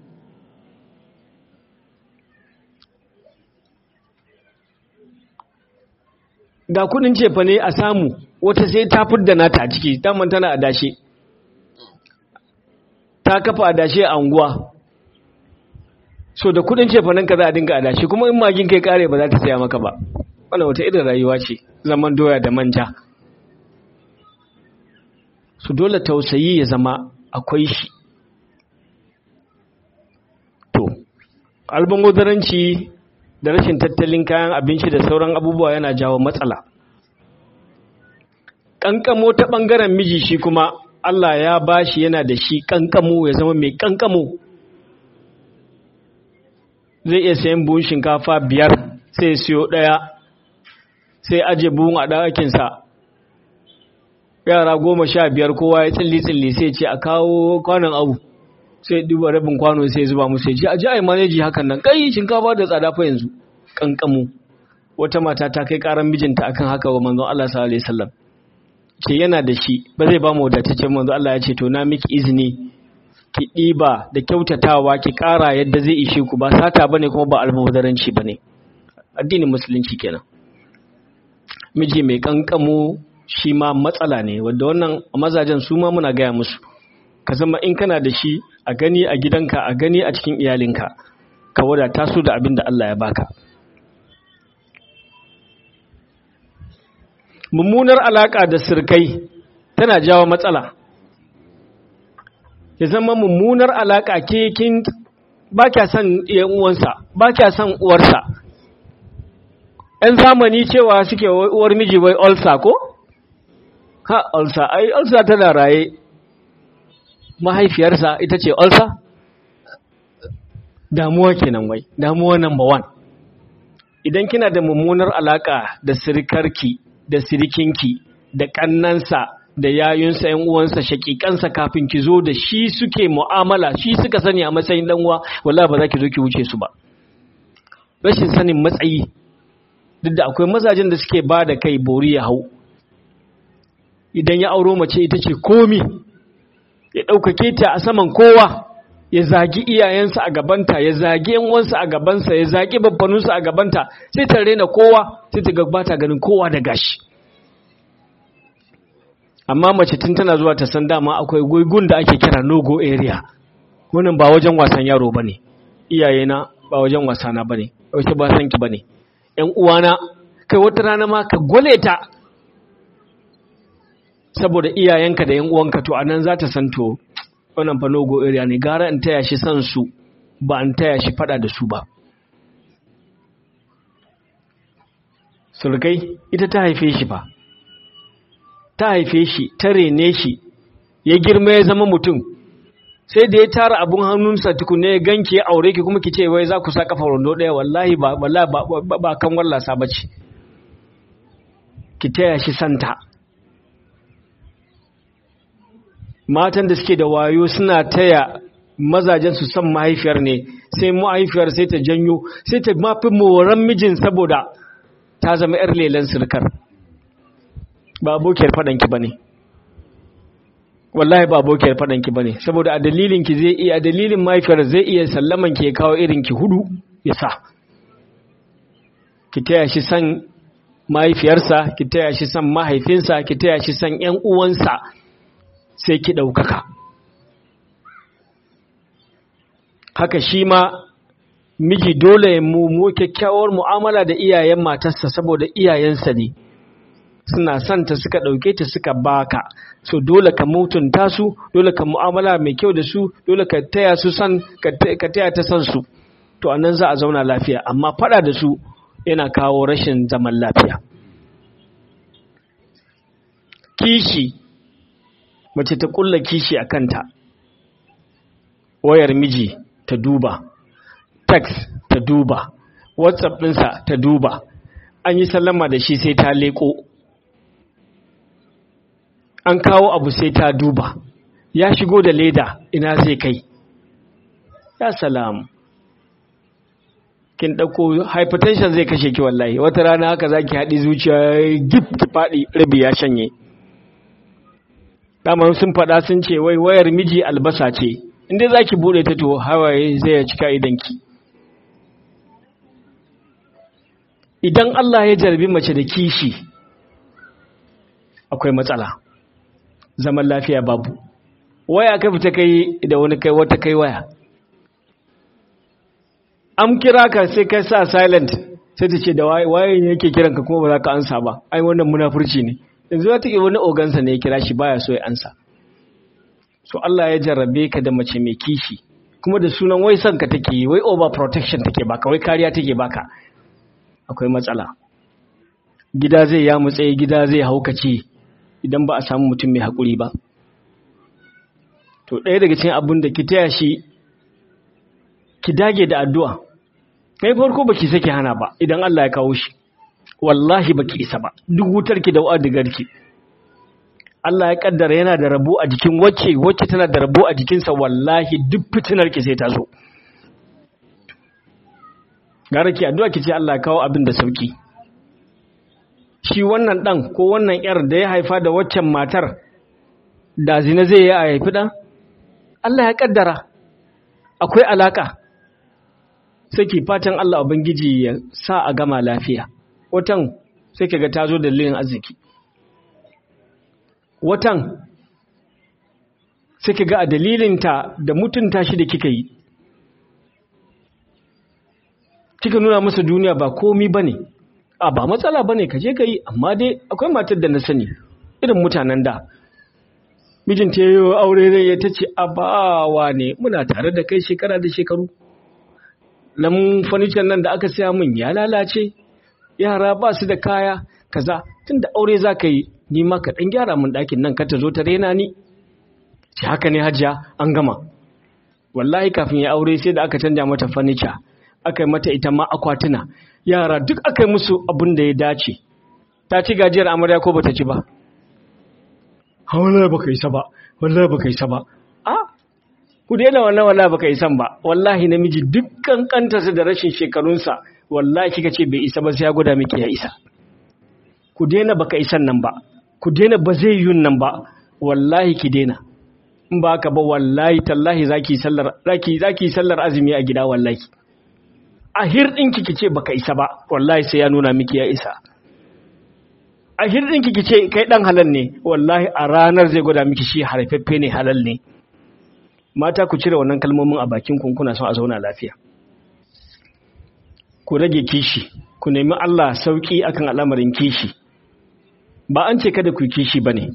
da kudin cefa ne a samu wata sai ta fidda nata a ciki daman tana adashe ta kafa adashe a unguwa so da kudin cefa nan ka za a dinga adashe kuma in magin kai kare ba za ta saya maka ba wannan wata irin rayuwa ce zaman doya da manja su dole tausayi ya zama akwai shi to albangodaranci da rashin tattalin kayan abinci da sauran abubuwa yana jawo matsala ƙanƙamo ta ɓangaren miji shi kuma Allah ya bashi yana da shi ƙanƙamo ya zama mai ƙanƙamo zai iya sayan buhun shinkafa biyar sai siyo ɗaya sai aje buhun a ɗakinsa yara goma sha biyar kowa ya tsilli-tsilli sai ce a kawo kwanon abu sai duba rabin kwano sai zuba musu ya ce a ji a yi maneji hakan nan kai shinkafa da tsada fa yanzu kankamu wata mata ta kai karan mijinta akan haka wa manzon Allah sallallahu alaihi wasallam ce yana da shi ba zai ba mu wadataccen manzon Allah ya ce to na miki izini ki ɗiba da kyautatawa ki ƙara yadda zai ishe ku ba sata bane kuma ba almubadaranci bane addinin musulunci kenan miji mai kankamu shi ma matsala ne wadda wannan mazajen su ma muna gaya musu ka zama in kana da shi a gani a gidanka a gani a cikin iyalinka ka wadata su da abin da Allah ya baka mummunar alaka da sirkai tana jawo matsala ya zama mummunar alaka ke kin ba kya son yan uwansa ba kya son uwarsa ‘yan zamani cewa suke uwar miji wai olsa ko? ha olsa ai olsa tana raye mahaifiyarsa ita ce olsa damuwa kenan wai damuwa number one idan kina da mummunar alaka da sirikarki da sirikinki da kannansa da yayunsa yan uwansa shakikansa kafin ki zo da shi suke mu'amala shi suka sani a matsayin dan uwa wallahi ba za ki zo ki wuce su ba rashin sanin matsayi duk da akwai mazajen da suke ba da kai bori ya hau idan ya auro mace ita ce komi ya ɗaukake ta a saman kowa ya zagi iyayensa a gabanta ya zagi yanwansa a gabansa ya zagi babbanunsa a gabanta sai ta rena kowa sai ta gabata ganin kowa da gashi amma mace tun tana zuwa ta san dama akwai gwigun da ake kira no-go area wannan ba wajen wasan yaro ba ne iyayena ba wajen wasana ba ne wace ba sanki ba ne ‘yan uwana kai wata rana ma ka gwale ta saboda iyayenka da ‘yan uwanka to anan za ta san to wannan fa logo area ne gara in taya shi san su ba in taya shi fada da su ba sulkai ita ta haife shi fa ta haife shi ta rene shi ya girma ya zama mutum sai da ya tara abun hannunsa tukune ya ganke ya aure ki kuma ki ce wai za ku sa kafa rondo ɗaya wallahi ba wallahi ba ba kan wallasa bace ki taya shi santa matan da suke da wayo suna taya mazajen su san mahaifiyar ne sai mahaifiyar sai ta janyo sai ta mafi moran mijin saboda ta zama yar lelan sirkar ba abokiyar faɗanki ba ne wallahi ba abokiyar faɗanki ba ne saboda a dalilinki zai iya a dalilin mahaifiyar zai iya sallaman ki ya kawo irinki hudu ya sa ki taya shi san mahaifiyarsa ki taya shi san mahaifinsa ki taya shi san ƴan uwansa sai ki ɗaukaka haka shi ma miji dole mu mu kyakkyawar mu'amala da iyayen matarsa saboda iyayensa ne suna son ta suka ɗauke ta suka baka so dole ka mutunta su dole ka mu'amala mai kyau da su dole ka taya su san ka taya ta san su to anan za a zauna lafiya amma fada da su yana kawo rashin zaman lafiya kishi mace ta kulla kishi a kanta wayar miji ta duba text ta duba whatsapp ɗinsa ta duba an yi sallama da shi sai ta leko an kawo abu sai ta duba ya shigo da leda ina zai kai ya salam kin ɗauko hypertension zai kashe ki wallahi wata rana haka za ki haɗi zuciya gif ki faɗi rabi ya shanye damar sun faɗa sun ce wai wayar miji albasa ce inda za ki buɗe ta to hawaye zai cika idanki idan Allah ya jarbi mace da kishi akwai matsala zaman lafiya babu waya ka fita kai da wani kai wata kai waya an kira ka sai kai sa silent sai ta ce da wayan yake kiranka kuma ba za ka ansa ba ai wannan munafurci ne yanzu ya take wani ogansa ne ya kira shi baya so ya ansa so Allah ya jarrabe ka da mace mai kishi kuma da sunan wai son ka take wai over protection take baka wai kariya take baka akwai matsala gida zai ya mutse gida zai haukace idan ba a samu mutum mai haƙuri ba to ɗaya daga cikin abin da ki taya shi ki dage da addu'a kai farko baki sake hana ba idan Allah ya kawo shi wallahi baki isa ba duk wutar ki da wa'adigar ki Allah ya kaddara yana da rabo a jikin wacce wacce tana da rabo a jikinsa wallahi duk fitinar ki sai ta zo gara ki addu'a ki ce Allah ya kawo abin da sauki shi wannan dan ko wannan yar da ya haifa da waccan matar da zina zai yi a haifi dan Allah ya kaddara akwai alaka sai ki fatan Allah ubangiji ya sa a gama lafiya watan sai kaga ta zo da lilin arziki watan sai kaga a dalilinta da mutunta shi da kika yi kika nuna masa duniya ba komi bane a ba matsala bane kaje ka yi amma dai akwai matar da na sani irin mutanen da mijinta ya yi aure zai ya tace a bawa ne muna tare da kai shekara da shekaru lamun furniture nan da aka siya min ya lalace yara ba su da kaya kaza tunda aure za ka yi ni ma ka ɗan gyara min ɗakin nan ka ta zo ta rena ni ce haka ne hajiya an gama wallahi kafin ya aure sai da aka canja mata furniture aka yi mata ita ma akwatuna yara duk aka yi musu abin da ya dace ta ci gajiyar amarya ko bata ci ba wallahi baka isa ba wallahi baka isa ba a ku daina wannan wallahi baka isan ba wallahi namiji dukkan kantarsa da rashin shekarunsa wallahi kika ce bai isa ba sai ya gwada miki ya isa ku daina baka isan nan ba ku daina ba zai yun nan ba wallahi ki daina in ba ka ba wallahi tallahi zaki sallar zaki zaki sallar azumi a gida wallahi a hirɗinki ki ce baka isa ba wallahi sai ya nuna miki ya isa a hirɗinki ki ce kai ɗan halal ne wallahi a ranar zai gwada miki shi harfaffe ne halal ne mata ku cire wannan kalmomin a bakin kun kuna son a zauna lafiya ku rage kishi ku nemi Allah sauki akan al'amarin kishi ba an ce kada ku kishi bane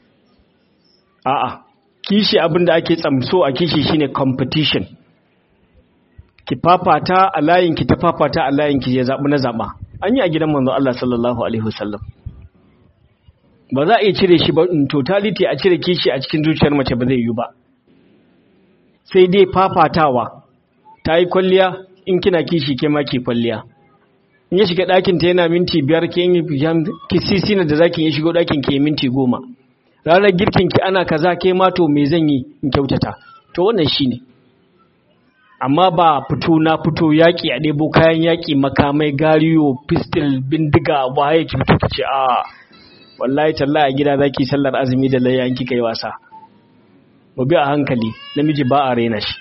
a'a kishi abinda ake tsamso a kishi shine competition ki fafata a layin ki ta fafata a layin ki ya zabi na zaba an yi a gidan manzo Allah sallallahu alaihi wasallam ba za a iya cire shi ba in totality a cire kishi a cikin zuciyar mace ba zai yi ba sai dai fafatawa ta yi kwalliya in kina kishi ke ma ki kwalliya in ya shiga ɗakin ta yana minti biyar ke yi ki sisi na da zaki ya shigo ɗakin ki minti goma ranar girkin ki ana kaza ke ma to me zan yi in kyautata to wannan shine amma ba fito na fito yaƙi a ɗebo kayan yaƙi makamai gariyo pistol bindiga waye ki fito ki ce a wallahi tallahi a gida zaki sallar azumi da layyan kika yi wasa ba bi a hankali namiji ba a raina shi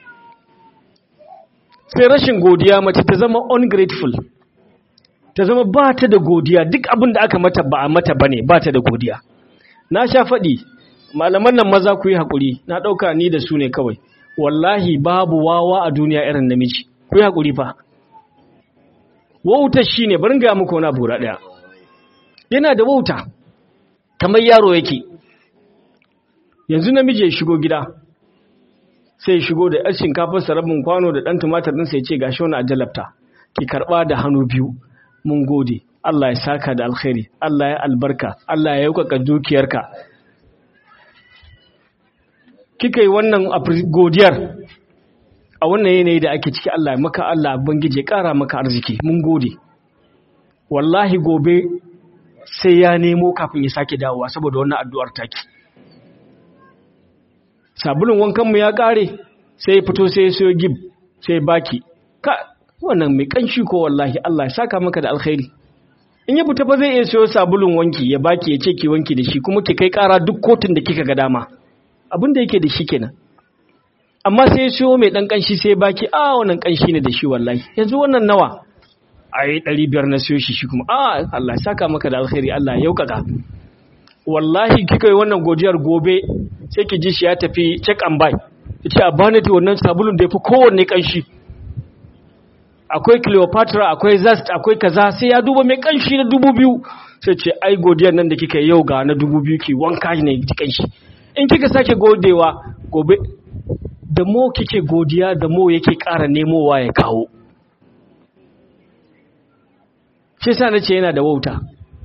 sai rashin godiya mace ta zama ungrateful ta zama ba ta da godiya duk abin da aka mata ba a mata bane ba ta da godiya na sha faɗi malaman nan maza ku yi haƙuri na ɗauka ni da su ne kawai wallahi babu wawa a duniya irin namiji ku yi haƙuri fa wauta shi ne barin ga muku wani abu ɗaya yana da wauta kamar yaro yake yanzu namiji ya shigo gida sai shigo da yar shinkafar sarabin kwano da ɗan tumatir ɗin sai ce gashi wani ajalabta ki karɓa da hannu biyu mun gode Allah ya saka da alkhairi Allah ya albarka Allah ya yaukaka dukiyarka kika yi wannan godiyar a wannan yanayi da ake ciki Allah ya maka Allah bangije ƙara maka arziki mun gode wallahi gobe sai ya nemo kafin ya sake dawowa saboda wannan addu'ar taki sabulun wankanmu ya ƙare sai ya fito sai ya siyo gib sai baki ka wannan mai kanshi ko wallahi Allah ya saka maka da alkhairi in ya fita ba zai iya siyo sabulun wanki ya baki ya ce ki wanki da shi kuma ki kai ƙara duk kotun da kika ga dama abin da yake da shi kenan amma sai ya siyo mai ɗan ƙanshi sai baki a wannan ƙanshi ne da shi wallahi yanzu wannan nawa a yi ɗari biyar na siyo shi shi kuma a Allah saka maka da alkhairi Allah ya yaukaka wallahi kika yi wannan godiyar gobe sai ki ji shi ya tafi check and buy ya ce a bani ta wannan sabulun da ya fi kowanne ƙanshi akwai cleopatra akwai zast akwai kaza sai ya duba mai ƙanshi na dubu biyu sai ce ai godiyar nan da kika yau ga na dubu biyu ki wanka ne ki ƙanshi in kika sake godewa gobe da mo kike godiya da mo yake ƙara nemowa ya kawo shi sa na ce yana da wauta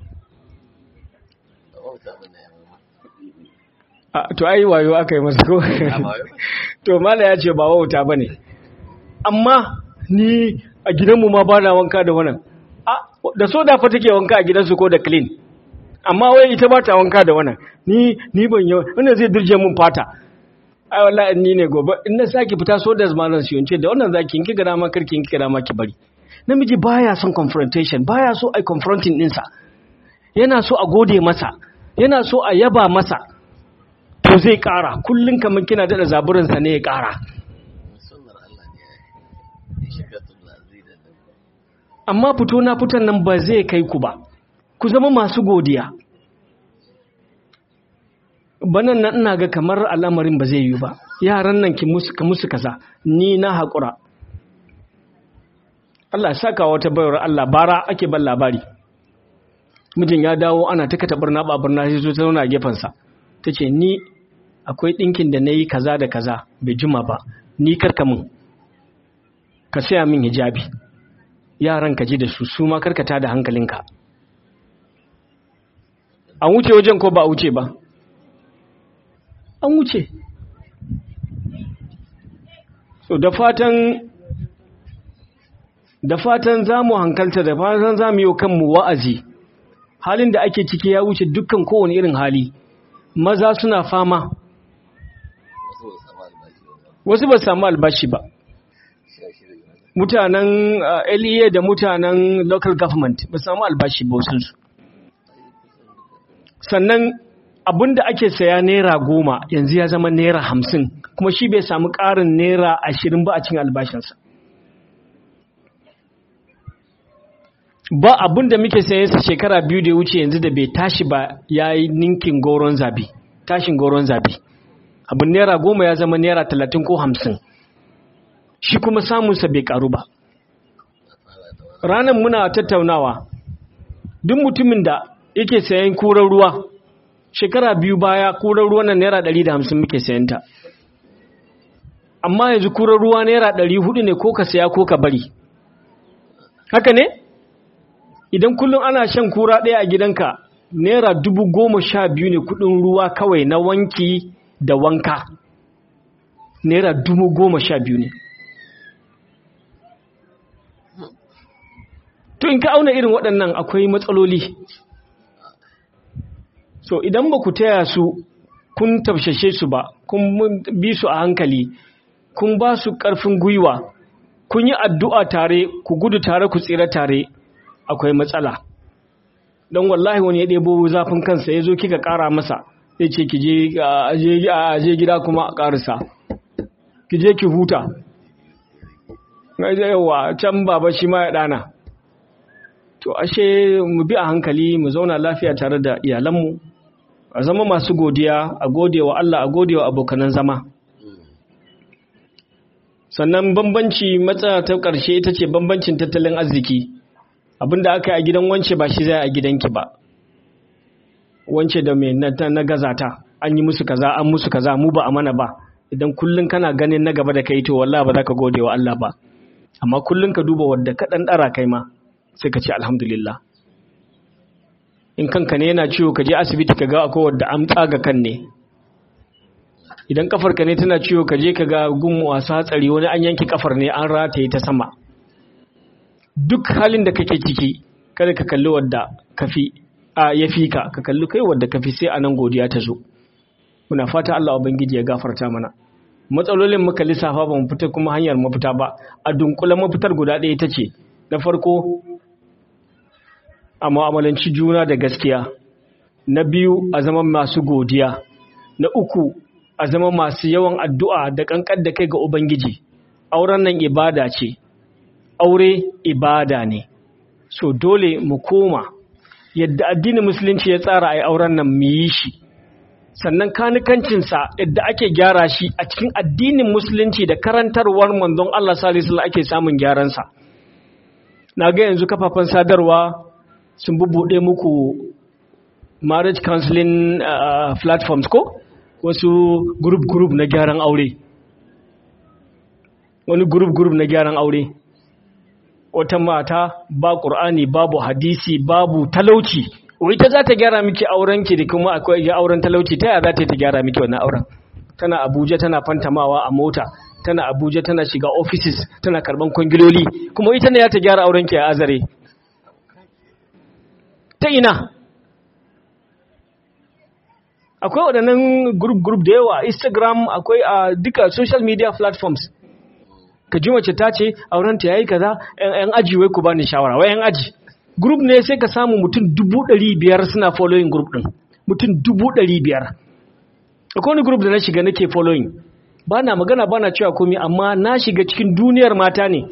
to ai wayo aka yi masa ko to mala ya ce ba wauta ba ne amma ni a gidanmu ma ba na wanka da wannan da soda fa take wanka a gidansu ko da clean amma wai ita ba ta wanka da wannan ni ni ban yi wannan zai dirje mun fata ai wallahi ni ne gobe in na saki fita so da zamanin su yance da wannan zaki in kiga dama karki in kiga dama ki bari namiji baya son confrontation baya so ai confronting dinsa yana so a gode masa yana so a yaba masa to zai kara kullun kaman kina da zaburin sa ne ya kara amma fito na fitan nan ba zai kai ku ba ku zama masu godiya banan nan ina ga kamar al'amarin ba zai yi ba yaran nan ki musu ka musu kaza ni na haƙura Allah saka wata bayar Allah bara ake ban labari mijin ya dawo ana ta kata barna ba barna sai zo ta zauna a gefensa ta ce ni akwai ɗinkin da na yi kaza da kaza bai jima ba ni karka min ka saya min hijabi yaran ka ji da su su ma karkata da hankalinka an wuce wajen ko ba a wuce ba an wuce so da fatan da fatan za mu hankalta da fatan za mu yi kanmu wa'azi halin da ake ciki ya wuce dukkan kowane irin hali maza suna fama wasu ba samu albashi ba mutanen LEA da mutanen local government ba samu albashi ba wasu sannan abinda ake saya naira goma yanzu ya zama naira hamsin kuma shi bai samu ƙarin naira ashirin ba a cin albashinsa ba abinda muke sayan sa shekara biyu da ya wuce yanzu da bai tashi ba ya yi ninkin goron zabi tashin goron zabi abin naira goma ya zama naira talatin ko hamsin shi kuma samunsa bai karu ba ranar muna tattaunawa duk mutumin da yake sayan kurar ruwa shekara biyu baya kurar ruwa na naira ɗari da hamsin muke sayanta amma yanzu kurar ruwa naira ɗari hudu ne ko ka saya ko ka bari haka ne idan kullum ana shan kura ɗaya a gidanka naira dubu goma sha biyu ne kudin ruwa kawai na wanki da wanka naira dubu goma sha biyu ne to in ka auna irin waɗannan akwai matsaloli so idan ba ku taya su kun tafshashe su ba kun bi su a hankali kun ba su ƙarfin gwiwa kun yi addu'a tare ku gudu tare ku tsira tare akwai matsala don wallahi wani ya ɗebo zafin kansa ya zo kika ƙara masa ya ce ki je gida kuma a ƙarisa ki je ki huta yawa can baba shi ma ya ɗana to ashe mu bi a hankali mu zauna lafiya tare da iyalanmu a zama masu godiya a gode wa Allah a gode wa abokanan zama sannan bambanci matsala ta ƙarshe ita ce bambancin tattalin arziki abinda aka yi a gidan wance ba shi zai a gidanki ba wance da mai na gazata an yi musu kaza an musu kaza mu ba a mana ba idan kullun kana ganin na gaba da kai to wallahi ba za ka gode wa Allah ba amma kullun ka duba wadda ka dan dara kai ma sai ka ce alhamdulillah in kanka ne yana ciwo ka je asibiti ka ga akwai wadda an tsaga kan ne idan kafar ka ne tana ciwo ka je ka ga gun wasu hatsari wani an yanke kafar ne an rataye ta sama duk halin da kake ciki kada ka kalli wadda kafi a ya fi ka ka kalli kai wadda kafi sai anan godiya ta zo muna fata Allah ubangiji ya gafarta mana matsalolin muka lissafa ba mu fita kuma hanyar mafita ba a dunkula mafitar guda ɗaya ta ce na farko a mu'amalanci juna da gaskiya na biyu a zama masu godiya na uku a zama masu yawan addu'a da kankan da kai ga ubangiji auren nan ibada ce aure ibada ne so dole mu koma yadda addinin musulunci ya tsara a yi auren nan mu yi shi sannan kanikancinsa yadda ake gyara shi a cikin addinin musulunci da karantarwar manzon Allah salisu ake samun gyaransa na ga yanzu kafafen sadarwa sun bubuɗe muku marriage counseling uh, platforms ko wasu group group na gyaran aure wani group group na gyaran aure wata mata ba ƙur'ani babu hadisi babu talauci ita za ta gyara miki aurenki da kuma akwai auren talauci ta yaya za ta gyara miki wannan auren tana abuja tana fantamawa a mota tana abuja tana shiga offices tana karban kwangiloli kuma ita ne ya ta gyara aurenki a azare ta ina akwai waɗannan group group da yawa instagram akwai a duka social media platforms ka ji mace ta ce aurenta ya yi kaza yan aji wai ku bani shawara wai yan aji group ne sai ka samu mutum dubu ɗari biyar suna following group ɗin mutum dubu ɗari biyar akwai wani group da na shiga nake following ba na magana ba na cewa komi amma na shiga cikin duniyar mata ne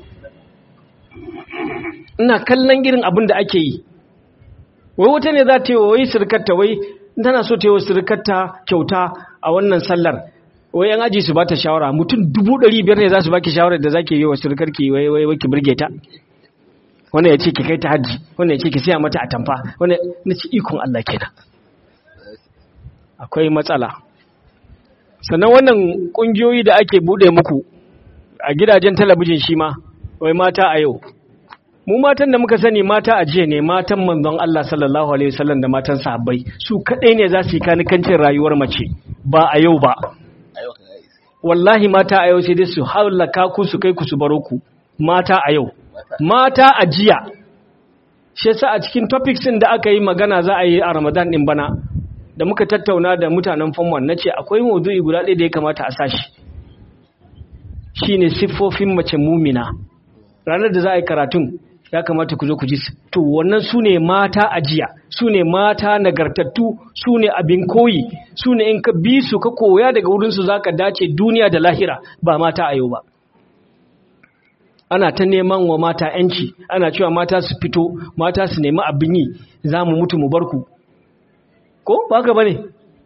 ina kallon irin abin da ake yi wai wata ne za ta yi wa wai sirkarta wai tana so ta yi wa sirkarta kyauta a wannan sallar wai yan aji su ba ta shawara mutum dubu ɗari biyar ne za su baki shawarar da za ki yi wa sirkarki wai wai ki birge ta wannan ya ce ki kai ta hajji wannan ya ce ki siya mata atamfa wannan na ci ikon Allah kenan akwai matsala sannan wannan kungiyoyi da ake bude muku a gidajen talabijin shi ma wai mata a yau mu matan da muka sani mata a jiya ne matan manzon Allah sallallahu alaihi wasallam da matan sahabbai su kadai ne za su yi kanikancin rayuwar mace ba a yau ba wallahi mata a yau sai dai su halaka ku su kai ku su baro ku mata a yau mata a jiya shi yasa a cikin topics din da aka yi magana za a yi a Ramadan din bana da muka tattauna da mutanen famwan nace akwai maudu'i guda ɗaya da ya kamata a sashi shine siffofin mace mumina ranar da za a yi karatun ya kamata ku zo ku ji to wannan su ne mata a jiya su ne mata nagartattu su ne abin koyi su ne in ka bi su ka koya daga wurinsu za ka dace duniya da lahira ba mata a yau ba ana ta neman wa mata ‘yanci ana cewa mata su fito mata su nemi abin yi za mu mutu mu barku ko ba ka ba ne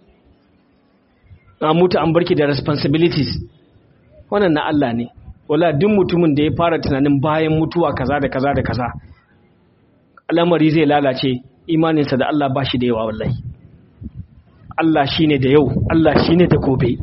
a mutu an barki da responsibilities wannan na Allah ne wala duk mutumin da ya fara tunanin bayan mutuwa kaza da kaza da kaza al'amari zai lalace imaninsa da Allah ba shi da yawa wallahi Allah shine da yau Allah shine da gobe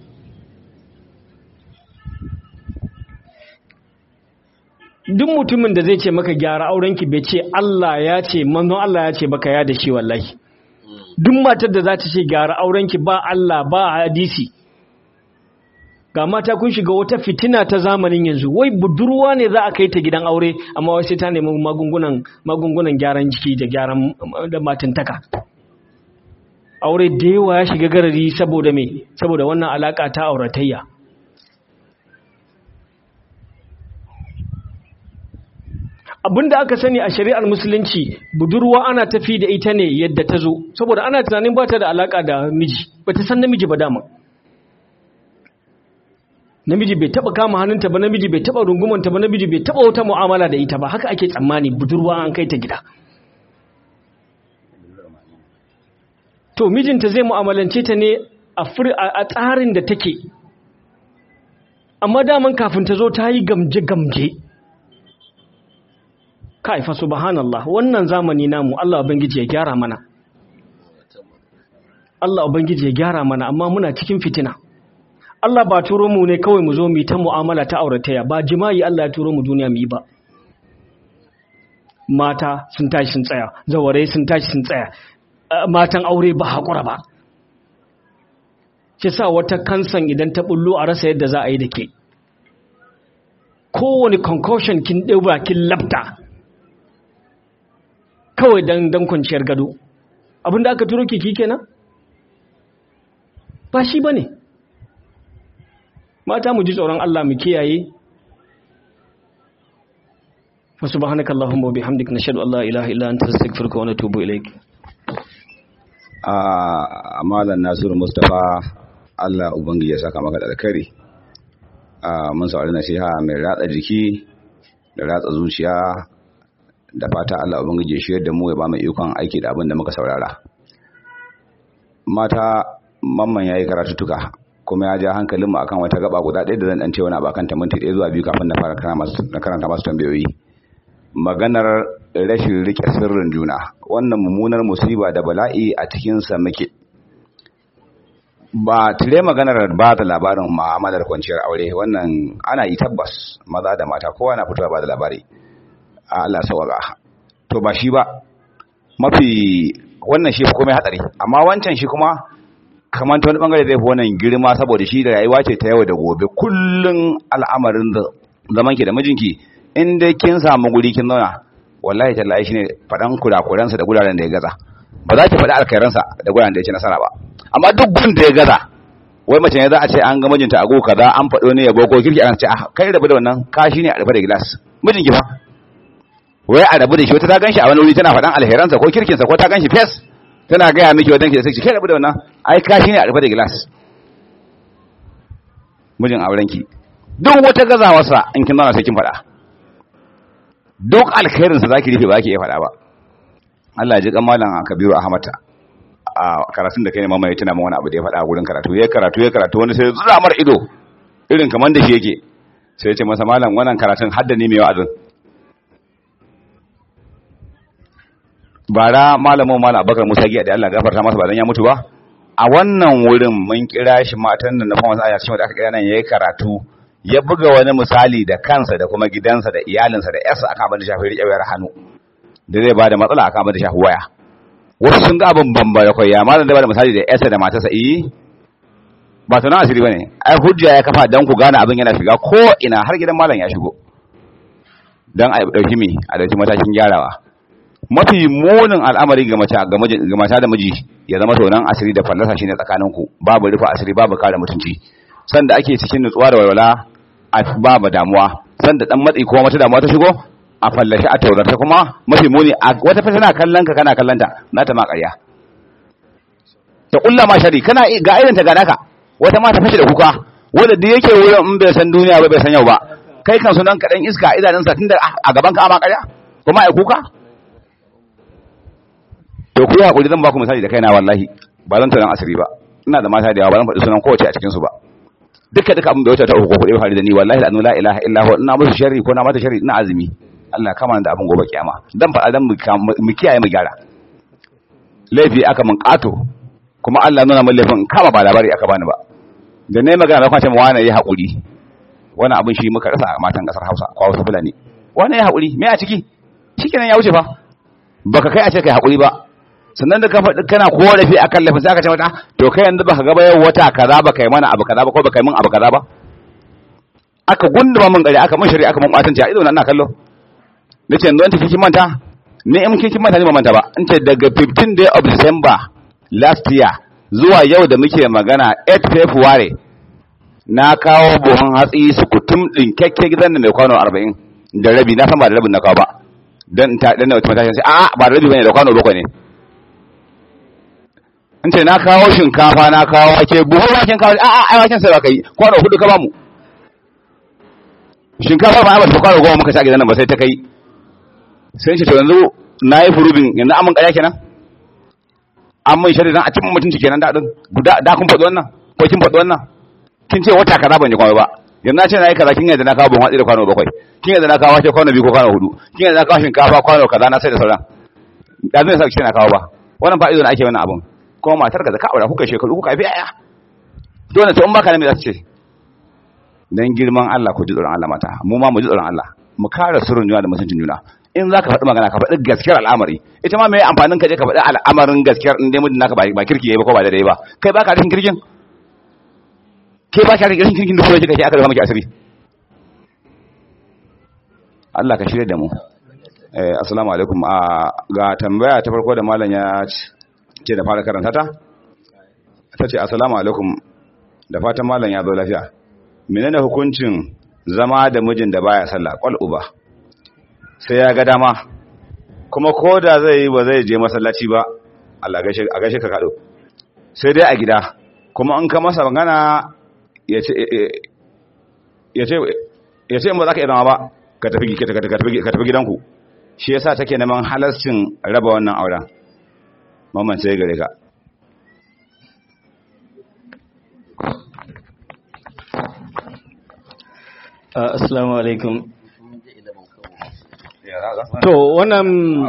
duk mutumin da zai ce maka gyara aurenki bai ce Allah ya ce manzon Allah ya ce baka ya da shi wallahi duk matar da za ta ce gyara aurenki ba Allah ba hadisi ga mata kun shiga wata fitina ta zamanin yanzu wai budurwa ne za a kai ta gidan aure amma wai sai ta nemi magungunan magungunan gyaran jiki da gyaran da matantaka aure da yawa ya shiga garari saboda me saboda wannan alaka ta auratayya abinda aka sani a shari'ar musulunci budurwa ana tafi da ita ne yadda ta zo saboda ana tunanin ba ta da alaka da miji ba ta san namiji ba dama namiji bai taba kama hannunta ba namiji bai taba rungumanta ba namiji bai taba wata mu'amala da ita ba haka ake tsammani budurwa an kai ta gida to mijinta zai mu'amalance ta ne a tsarin da take amma daman kafin ta zo ta yi gamje-gamje kai fa subhanallah wannan zamani namu Allah ubangiji ya gyara mana Allah ubangiji ya gyara mana amma muna cikin fitina Allah ba turo mu ne kawai mu zo mu ta mu'amala ta aurataya ba jima'i Allah ya turo mu duniya mu yi ba mata sun tashi sun tsaya zaware sun tashi sun tsaya matan aure ba haƙura ba ki sa wata kansan idan ta bullo a rasa yadda za a yi da ke kowane concussion kin ɗauba kin labta kawai don don kwanciyar gado abinda aka turo kiki kenan ba shi ba ne mata mu ji tsoron Allah mu kiyaye wa subhanaka allahumma wa bihamdika nashhadu an la ilaha illa anta astaghfiruka wa natubu ilaik a malam nasiru mustapha Allah ubangiji ya saka maka da alkhairi a mun saurari nasiha mai ratsa jiki da ratsa zuciya da fata Allah ubangiji ya shirya da mu ya ba mu ikon aiki da abin da muka saurara mata mamman yayi karatuttuka kuma ya ja hankalin mu akan wata gaba guda ɗaya da zan dan ce wani abakan ta minti ɗaya zuwa biyu kafin na fara karanta masu tambayoyi maganar rashin rike sirrin juna wannan mummunar musiba da bala'i a cikinsa muke ba tire maganar ba da labarin ma'amalar kwanciyar aure wannan ana yi tabbas maza da mata kowa na fitowa ba da labari a Allah sauƙa to ba shi ba mafi wannan shi kuma hatsari amma wancan shi kuma kamar ta wani bangare zai fi wannan girma saboda shi da rayuwa ce ta yau da gobe kullum al'amarin zaman ki da mijinki in dai kin samu guri kin zauna wallahi tallahi shine fadan kurakuransa da guraren da ya gaza ba za ki faɗi alkhairansa da guraren da ya ci nasara ba amma duk gun da ya gaza wai mace ne za a ce an ga mijinta a go kaza an faɗo ne ya boko kirki an ce a kai rabu da wannan kashi ne a rufe da gilas mijinki fa wai a rabu da shi wata ta ganshi a wani wuri tana faɗan alheransa ko kirkinsa ko ta ganshi fes tana gaya miki wadanki da sai kai rabu da wannan ai kashi ne a rufe da gilas mijin aurenki duk wata gazawarsa in kin zauna sai kin faɗa duk alkhairinsa za ki rufe ba ki iya faɗa ba Allah ji kan malam Kabiru Ahmad a karatun da kai ne mama ya tuna wani abu da ya faɗa a gurin karatu ya karatu ya karatu wani sai zura mar ido irin kamar da shi yake sai ya ce masa malam wannan karatun hadda ne mai wa'azin bara malamin malam Abubakar Musa giya da Allah gafarta masa ba dan ya mutu ba a wannan wurin mun kira shi matan da na fama aya cikin da aka kira nan yayi karatu ya buga wani misali da kansa da kuma gidansa da iyalinsa da yarsa akan abin da shafi riƙe wayar hannu da zai bada matsala akan abin da shafi waya wasu sun ga abin bamba da koyya malam da bada misali da yarsa da matarsa eh ba tunan asiri bane ai hujja ya kafa dan ku gane abin yana shiga ko ina har gidan malam ya shigo dan a dauki me a dauki matakin gyarawa mafi munin al'amari ga mace ga mata da miji ya zama tonan asiri da fallasa shine tsakaninku babu rufa asiri babu kare mutunci sanda ake cikin nutsuwa da walwala a babu damuwa sanda dan matsi ko wata damuwa ta shigo a fallashi a taurata kuma mafi muni a wata fa tana kallon ka kana kallon ta na ta ma ƙarya ta kulla ma shari kana ga irin ta ga naka wata ma ta fashe da kuka wanda da yake wurin in bai san duniya ba bai san yau ba kai kan sunan ka dan iska idanunsa tunda a gaban ka ma ƙarya kuma ai kuka to ku yi hakuri zan ba ku misali da kaina wallahi ba zan taron asiri ba ina da mata da yawa ba zan faɗi sunan kowace a cikin su ba duka duka abin da wata ta uku ko kuɗi faru da ni wallahi la ilaha illa huwa ina musu sharri ko na mata sharri ina azumi Allah kama da abin gobe kiyama dan faɗa dan mu kiyaye mu gyara laifi aka mun kato kuma Allah nuna mun laifin kama ba labari aka bani ba da ne magana da kwace mu wani yi hakuri wani abin shi muka rasa a matan kasar Hausa ko Hausa Fulani wani ya hakuri me a ciki shikenan ya wuce fa baka kai a ce kai hakuri ba sannan da kana korafi akan laifin sai aka ce mata to kai yanzu baka ga yau wata kaza ba kai mana abu kaza ba ko baka yi min abu kaza ba aka gunduma min gari aka mun shari'a aka mun batanci a ido na ina kallo nace yanzu wanda kike manta ne in kike manta ne ba manta ba in ce daga 15 day of December last year zuwa yau da muke magana 8 February na kawo buhun hatsi su kutum din kekke gidan da mai kwano 40 da rabi na san ba da rabin na kawo ba dan ta dan wata mata sai a ba da rabi bane da kwano bakwai ne in ce na kawo shinkafa na kawo wake buhun waken kawo a a ai waken sai ba kai kwano hudu ka bamu shinkafa ba ba ta kwano goma muka sha gidan nan ba sai ta kai sai ce to yanzu na yi furubin yanzu amin kaya kenan an mun shari dan a cikin mutunci kenan da din guda da kun faɗi wannan ko kin faɗi wannan kin ce wata kaza ban yi kwano ba yanzu na ce na yi kaza kin yadda na kawo ban watsi da kwano bakwai kin yadda na kawo wake kwano biyu ko kwano hudu kin yadda na kawo shinkafa kwano kaza na sai da sauran da zai sa ki na kawo ba wannan ba izo na ake wannan abun kuma matar ka da ka aura kuka shekaru kuka fi yaya dole to in baka ne me za su ce dan girman Allah ku ji tsoron Allah mata mu ma mu ji tsoron Allah mu kare sirrin juna da mutuncin juna in za ka faɗi magana ka faɗi gaskiyar al'amari ita ma mai amfanin ka je ka faɗi al'amarin gaskiyar in dai mutum naka ba kirki yayi ba ko ba daidai ba kai ba ka rashin kirkin ke ba ka rashin kirkin da kuma kika ce aka rufa miki asiri Allah ka shirya da mu eh assalamu alaikum a ga tambaya ta farko da malam ya ce da fara karanta ta ta ce assalamu alaikum da fatan malam ya zo lafiya menene hukuncin zama da mijin da baya sallah kwal uba sai ya ga dama kuma ko da zai yi ba zai je masallaci ba Allah a gaishe ka kado sai dai a gida kuma in ka masa magana ya ce ya ce in ba za ka iya zama ba ka tafi gidanku shi yasa take neman halascin raba wannan auren mamman sai gare ka assalamu alaikum to wannan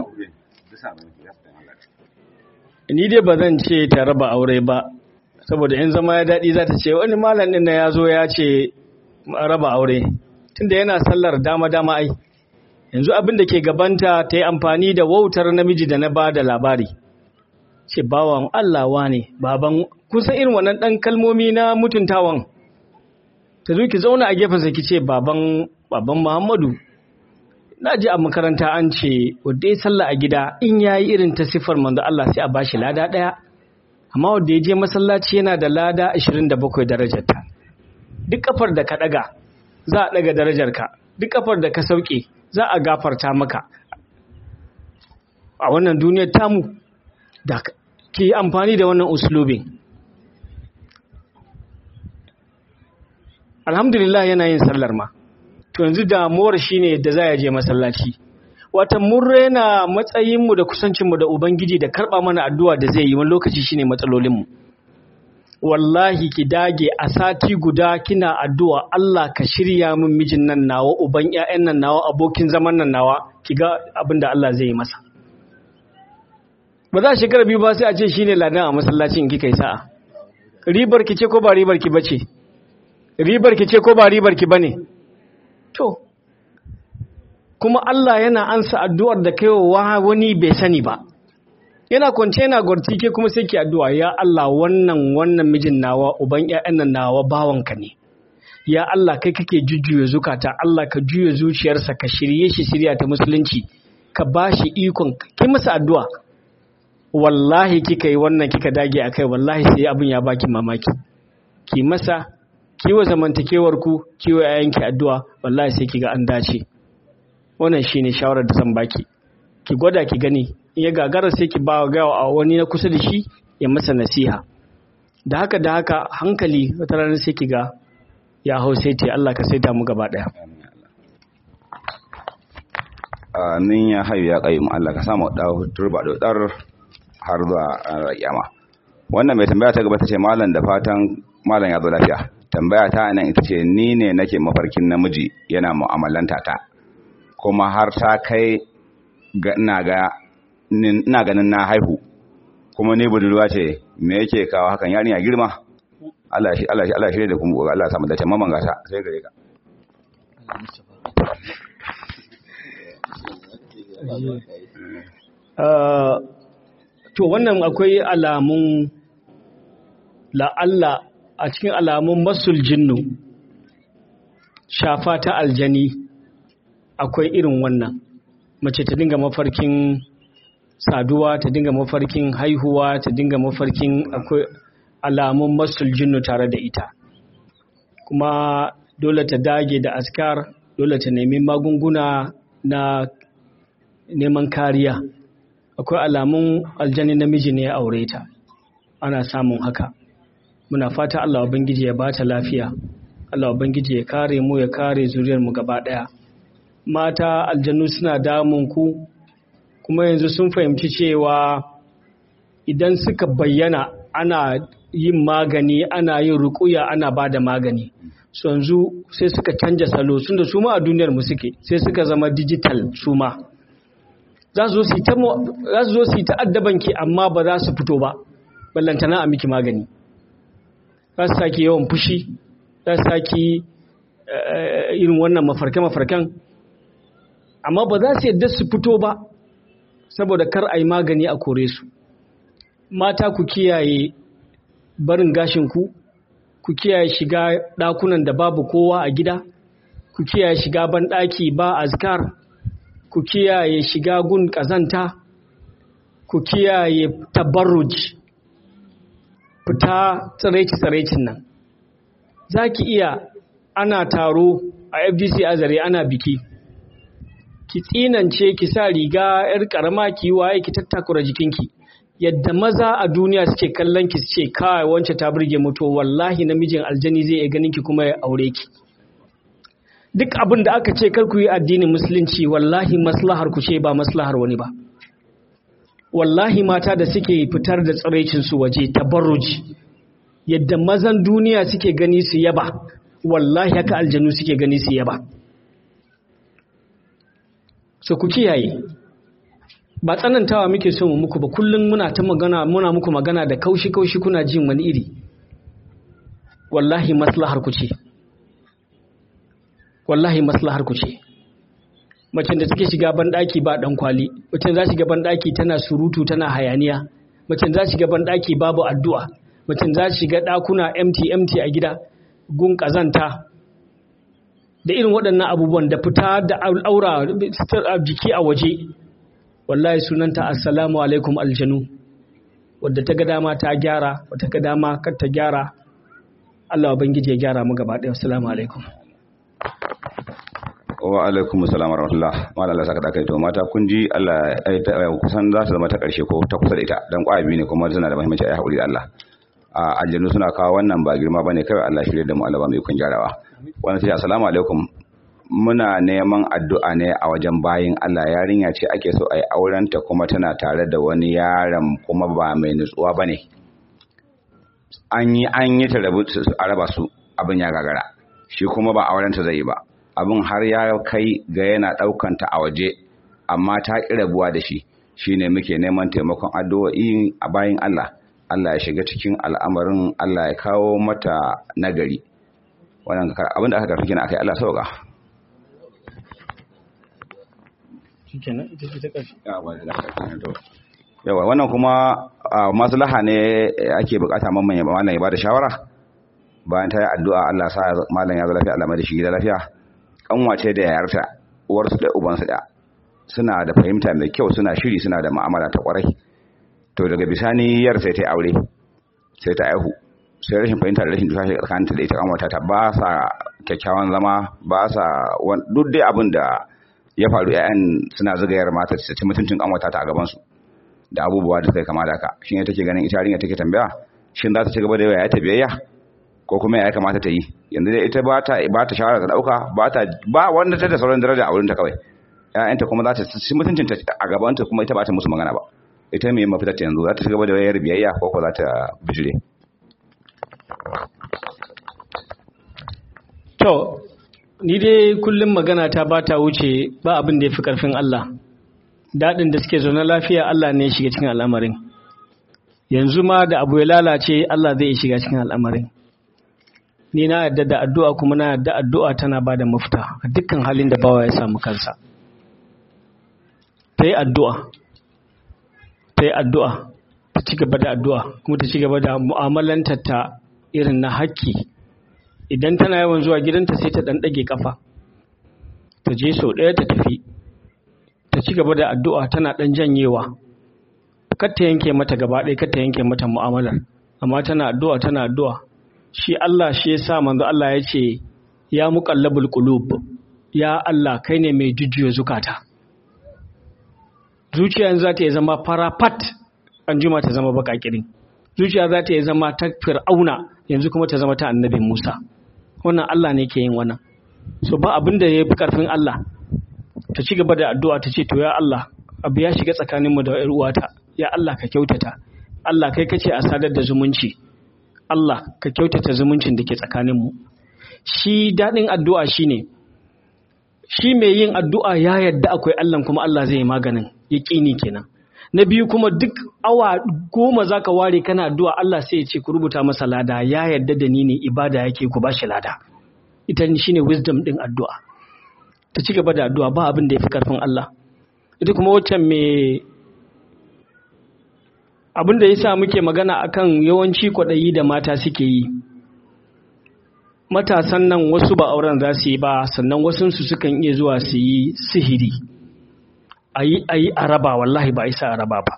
ni dai ba zan ce ta raba aure ba saboda in zama ya daɗi za ta ce wani malam ɗin na ya zo ya ce raba aure tunda yana sallar dama-dama ai yanzu abin da ke gabanta ta yi amfani da wautar namiji da na ba da labari ce bawan Allah ne baban kusan irin wannan ɗan kalmomi na mutuntawan ta zo ki zauna a gefensa ki ce baban baban Muhammadu na ji a makaranta an ce wadda ya sallah a gida in ya yi irin ta siffar manzo Allah sai a bashi lada ɗaya amma wadda ya je masallaci yana da lada 27 darajarta duk kafar da ka ɗaga za a ɗaga darajarka duk kafar da ka sauke za a gafarta maka a wannan duniyar tamu da ke amfani da wannan uslubin alhamdulillah yana yin sallar ma to yanzu damuwar shine da za ya je masallaci wata mun rena matsayinmu da kusancinmu da ubangiji da karɓa mana addu'a da zai yi wani lokaci shine matsalolinmu wallahi ki dage a sati guda kina addu'a Allah ka shirya min mijin nan nawa uban ƴaƴan nan nawa abokin zaman nan nawa ki ga abin da Allah zai yi masa ba za a shekara biyu ba sai a ce shine ladan a masallacin kika yi sa'a ribar ki ce ko ba ribar ki bace ribar ki ce ko ba ribar ki bane to kuma Allah yana ansa addu'ar da kaiwa wani bai sani ba yana kwance yana gwarti ke kuma sai ki addu'a ya Allah wannan wannan mijin nawa uban ƴaƴan nan nawa bawanka ne ya Allah kai kake jujjuya zukata Allah ka juya zuciyarsa ka shirye shi shirya ta musulunci ka bashi ikon ki masa addu'a wallahi kika yi wannan kika dage akai wallahi sai abin ya baki mamaki ki masa kiwo zamantakewar ku kiwo yayanki addu'a wallahi sai kiga an dace wannan shine shawarar da zan baki ki gwada ki gani ya gagara sai ki ba ga wani na kusa da shi ya masa nasiha da haka da haka hankali wata ranar sai ki ga ya hau sai ce Allah ka saita mu gaba daya amin ya hayu ya qayyim Allah ka samu da turba da dar har zuwa ranar kiyama wannan mai tambaya ta gaba ta ce malam da fatan malam ya zo lafiya tambaya ta nan ita ce ni ne nake mafarkin namiji yana mu'amalanta ta kuma har ta kai ina ga ina ganin na haihu kuma ni budurwa ce me yake kawo hakan yarinya girma Allah shi Allah shi Allah shi da kuma Allah samu dace mamman gata sai gare ka to wannan akwai alamun la'alla a cikin alamun masul jinnu shafa ta aljani akwai irin wannan mace ta dinga mafarkin saduwa ta dinga mafarkin haihuwa ta dinga mafarkin akwai alamun masul jinnu tare da ita kuma dole ta dage da askar dole ta nemi magunguna na neman kariya akwai alamun aljani namiji ne ya aure ta ana samun haka muna fata Allah ubangiji ya bata lafiya Allah ubangiji ya kare mu ya kare zuriyar mu gaba daya mata aljannu suna damun ku kuma yanzu sun fahimci cewa idan suka bayyana ana yin magani ana yin rukuya ana ba da magani su yanzu sai suka canja salo sun da su ma a duniyar mu suke sai suka zama digital su ma za su zo su yi ta'addabanki amma ba za su fito ba ballantana a miki magani za su sake yawan fushi za su sake irin wannan mafarke-mafarken amma ba za su yadda su fito ba saboda kar a yi magani a kore su mata ku kiyaye barin gashinku ku kiyaye shiga ɗakunan da babu kowa a gida ku kiyaye shiga banɗaki ba azkar ku kiyaye shiga gun ƙazanta ku kiyaye tabarruj fita tsiraici-tsiraicin nan za ki iya ana taro a fdc azare ana biki ki tsinance ki sa riga 'yar ƙarama ki waye ki tattakura jikinki yadda maza a duniya suke kallon ki ce kawai wance ta burge mutu wallahi namijin aljani zai iya ganin ki kuma ya aure ki duk abin da aka ce kar ku yi addinin musulunci wallahi maslahar ku ce ba maslahar wani ba wallahi mata da suke fitar da tsiraicin su waje tabarruji yadda mazan duniya suke gani su yaba wallahi haka aljanu suke gani su yaba so ku kiyaye ba tsanantawa muke so mu muku ba kullum muna ta magana muna muku magana da kaushi kaushi kuna jin wani iri wallahi maslahar ku ce wallahi maslahar ku ce macen da take shiga banɗaki ba ɗan kwali macen za shiga banɗaki tana surutu tana hayaniya macen za shiga banɗaki babu addu'a macen za shiga ɗakuna empty empty a gida gun ƙazanta da irin waɗannan abubuwan da fita da aura jiki a waje wallahi sunanta assalamu alaikum aljanu wadda ta ga dama ta gyara wata ga dama kar ta gyara Allah ubangiji ya gyara mu gaba ɗaya assalamu alaikum wa alaikum assalam wa rahmatullah mala Allah saka dakai to mata kun ji Allah kusan za ta zama ta karshe ko ta kusa da ita dan kwabi ne kuma tana da muhimmanci ai hakuri da Allah a aljannu suna kawo wannan ba girma bane kai Allah shirye da mu Allah ba mai kun gyarawa wannan sai assalamu alaikum muna neman addu'a ne a wajen bayin Allah yarinya ce ake so ai auren ta kuma tana tare da wani yaron kuma ba mai nutsuwa bane an yi an yi ta rabu a raba su abin ya gagara shi kuma ba auren ta zai yi ba abin har ya kai ga yana ɗaukanta a waje amma ta ƙi rabuwa da shi shine muke neman taimakon addu'o'i a bayan Allah Allah ya shiga cikin al'amarin Allah ya kawo mata nagari wannan abin da aka karfi kina akai Allah sauka yawa wannan kuma maslaha ne ake bukata mamman ya malam ya bada shawara bayan ta yi addu'a Allah sa malam ya zo lafiya Allah mai da shi gida lafiya kanwace da yayarta uwarsu da ubansu da suna da fahimta mai kyau suna shiri suna da ma'amala ta kwarai to daga bisani yar sai ta yi aure sai ta aihu sai rashin fahimta da rashin tufafi tsakaninta da ita kanwata ta ba sa kyakkyawan zama ba sa duk dai abin da ya faru ƴaƴan suna zugayar mata ta ci mutuncin kanwata ta a gaban su da abubuwa da suka kama da haka shine take ganin ita yarinya take tambaya shin za ta ci gaba da yawa ta biyayya ko kuma ya kamata ta yi yanzu dai ita ba ta ba ta shawara ta dauka ba ta ba wanda ta da sauran daraja a wurin ta kawai ƴaƴanta kuma za ta ci mutuncin ta a gaban ta kuma ita ba ta musu magana ba ita me mafitar ta yanzu za ta ci gaba da wayar biyayya ko ko za ta bijire to ni dai kullum magana ta ba ta wuce ba abin da ya fi karfin Allah daɗin da suke zaune lafiya Allah ne ya shiga cikin al'amarin yanzu ma da abu ya lalace Allah zai shiga cikin al'amarin ni na yadda da addu'a kuma na yadda addu'a tana ba da mafita a dukkan halin da bawa ya samu kansa ta yi addu'a ta yi addu'a ta ci gaba da addu'a kuma ta ci gaba da mu'amalanta ta irin na haƙƙi idan tana yawan zuwa gidanta sai ta ɗan ɗage ƙafa ta je sau ɗaya ta tafi ta ci gaba da addu'a tana ɗan janyewa kar ta yanke mata gaba ɗaya kar ta yanke mata mu'amalar amma tana addu'a tana addu'a shi Allah shi ya sa manzo Allah ya ce ya muqallabul qulub ya Allah kai ne mai jujjuya zukata zuciya yanzu za ta yi zama fara fat an jima ta zama baka kirin zuciya za ta yi zama ta fir'auna yanzu kuma ta zama ta annabi Musa wannan Allah ne ke yin wannan so ba abin da ya fi karfin Allah ta ci gaba da addu'a ta ce to ya Allah abu ya shiga tsakaninmu da ‘yar uwata ya Allah ka kyautata Allah kai kace a sadar da zumunci Allah ka kyautata zumuncin da ke tsakaninmu shi daɗin addu'a shine shi mai yin addu'a ya yadda akwai Allah kuma Allah zai yi maganin ya ƙini kenan na biyu kuma duk awa goma za ka ware kana addu'a Allah sai ya ce ku rubuta masa lada ya yadda da ni ne ibada yake ku ba shi lada ita shi ne wisdom ɗin addu'a ta ci gaba da addu'a ba abin da ya fi ƙarfin Allah ita kuma wacce mai abin da ya sa muke magana akan yawanci kwaɗayi da mata suke yi matasan nan wasu ba auren za su yi ba sannan wasunsu sukan iya zuwa su yi sihiri a yi a yi araba wallahi ba a isa araba ba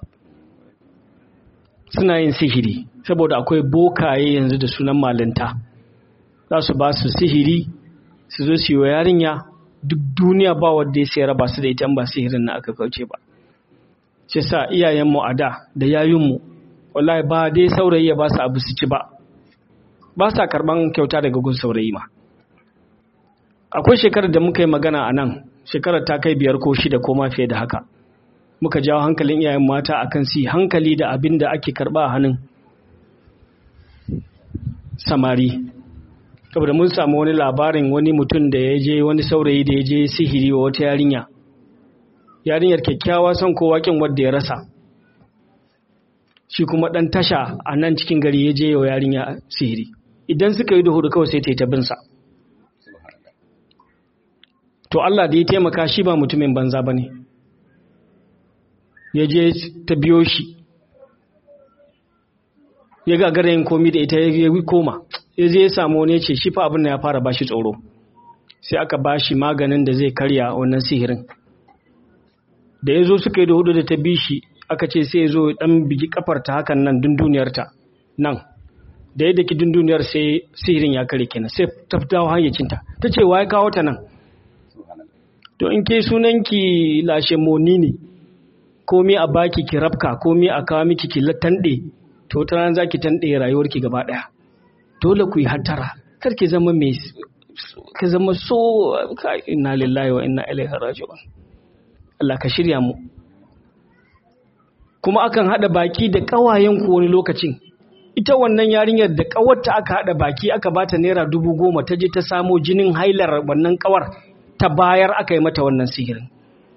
suna yin sihiri saboda akwai bokaye yanzu da sunan malinta za su ba su sihiri su zo su yi wa yarinya duk duniya ba wadda ya sai raba su da ita ba sihirin na aka kauce ba shi sa iyayenmu a da da yayinmu wallahi ba dai saurayi ya ba su abu su ci ba ba sa karban kyauta daga gun saurayi ma akwai shekarar da muka yi magana a nan shekarar ta kai biyar ko shida ko ma fiye da haka muka jawo hankalin iyayen mata akan su hankali da abin da ake karba a hannun samari saboda mun samu wani labarin wani mutum da ya je wani saurayi da ya je sihiri wa wata yarinya yarinyar kyakkyawa son kowa kin wadda ya rasa shi kuma dan tasha a nan cikin gari ya je wa yarinya sihiri idan suka yi da hudu kawai sai ta yi ta binsa to Allah da ya taimaka shi ba mutumin banza ba ne ya je ta biyo shi ya gagara yin komi da ita ya koma ya je ya samu wani ce shi fa abin da ya fara bashi tsoro sai aka bashi maganin da zai karya wannan sihirin da ya zo suka yi da hudu da ta bi shi aka ce sai ya zo dan bigi kafarta hakan nan dunduniyarta nan da ya daki dunduniyar sai sihirin ya kare kenan sai ta dawo hayyacinta ta ce wa ya kawo ta nan to in ke sunanki lashe moni ne komi a baki ki rabka komi a kawo miki ki tanɗe to ta ran zaki tanɗe rayuwarki gaba ɗaya dole ku yi hattara kar ki zama mai ka zama so inna lillahi wa inna ilaihi raji'un Allah ka shirya mu kuma akan hada baki da kawayen ku wani lokacin ita wannan yarinyar da kawarta aka hada baki aka bata naira dubu goma ta je ta samo jinin hailar wannan kawar ta bayar aka yi mata wannan sihirin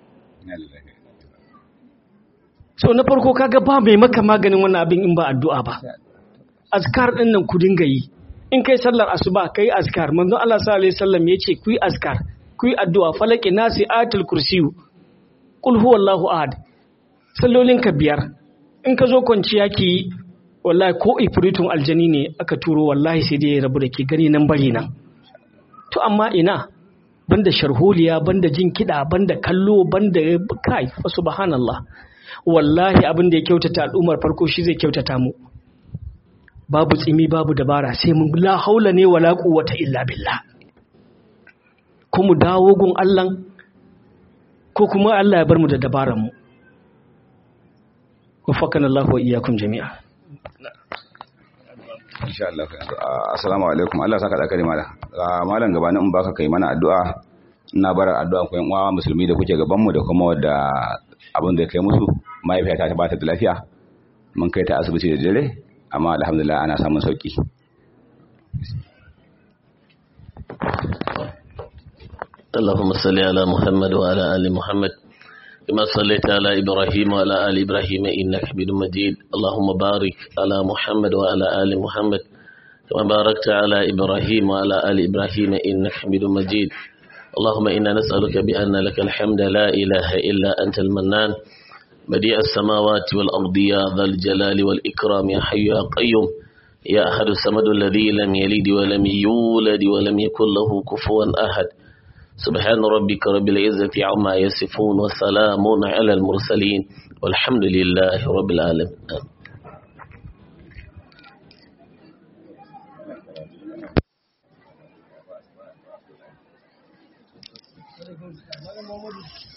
so na farko kaga ba mai maka maganin wannan abin in ba addu'a ba azkar din nan ku dinga yi in kai sallar asuba kai azkar manzo Allah sallallahu alaihi wasallam yace ku yi azkar ku yi addu'a falaki nasi atul kursiyu qul huwallahu ahad sallolin ka biyar in ka zo kwanciya ki wallahi ko ifritun aljani ne aka turo wallahi sai dai ya rabu da ke gani nan bari nan to amma ina banda sharholiya banda jin kiɗa banda kallo banda kai fa subhanallah wallahi abin da ya kyautata al'ummar farko shi zai kyautata mu babu tsimi babu dabara sai mun la haula ne wala quwwata illa billah ko mu dawo gun Allah ko kuma Allah ya bar mu da dabaran mu wafakana Allah wa iyyakum jami'a insha Allah assalamu alaikum Allah saka da kare malam malam gabanin in baka kai mana addu'a ina bara addu'a ku yan uwa musulmi da kuke gaban mu da kuma wadda abin da kai musu mahaifiyata ta bata da lafiya mun kai ta asibiti da dare amma alhamdulillah ana samun sauki اللهم صل على محمد وعلى آل محمد كما صليت على إبراهيم وعلى آل إبراهيم إنك حميد مجيد اللهم بارك على محمد وعلى آل محمد كما باركت على إبراهيم وعلى آل إبراهيم إنك حميد مجيد اللهم إنا نسألك بأن لك الحمد لا إله إلا أنت المنان بديع السماوات والأرض يا ذا الجلال والإكرام يا حي يا قيوم يا أحد السمد الذي لم يلد ولم يولد ولم يكن له كفوا أحد سبحان ربك رب العزة عما يصفون وسلام على المرسلين والحمد لله رب العالمين Thank you.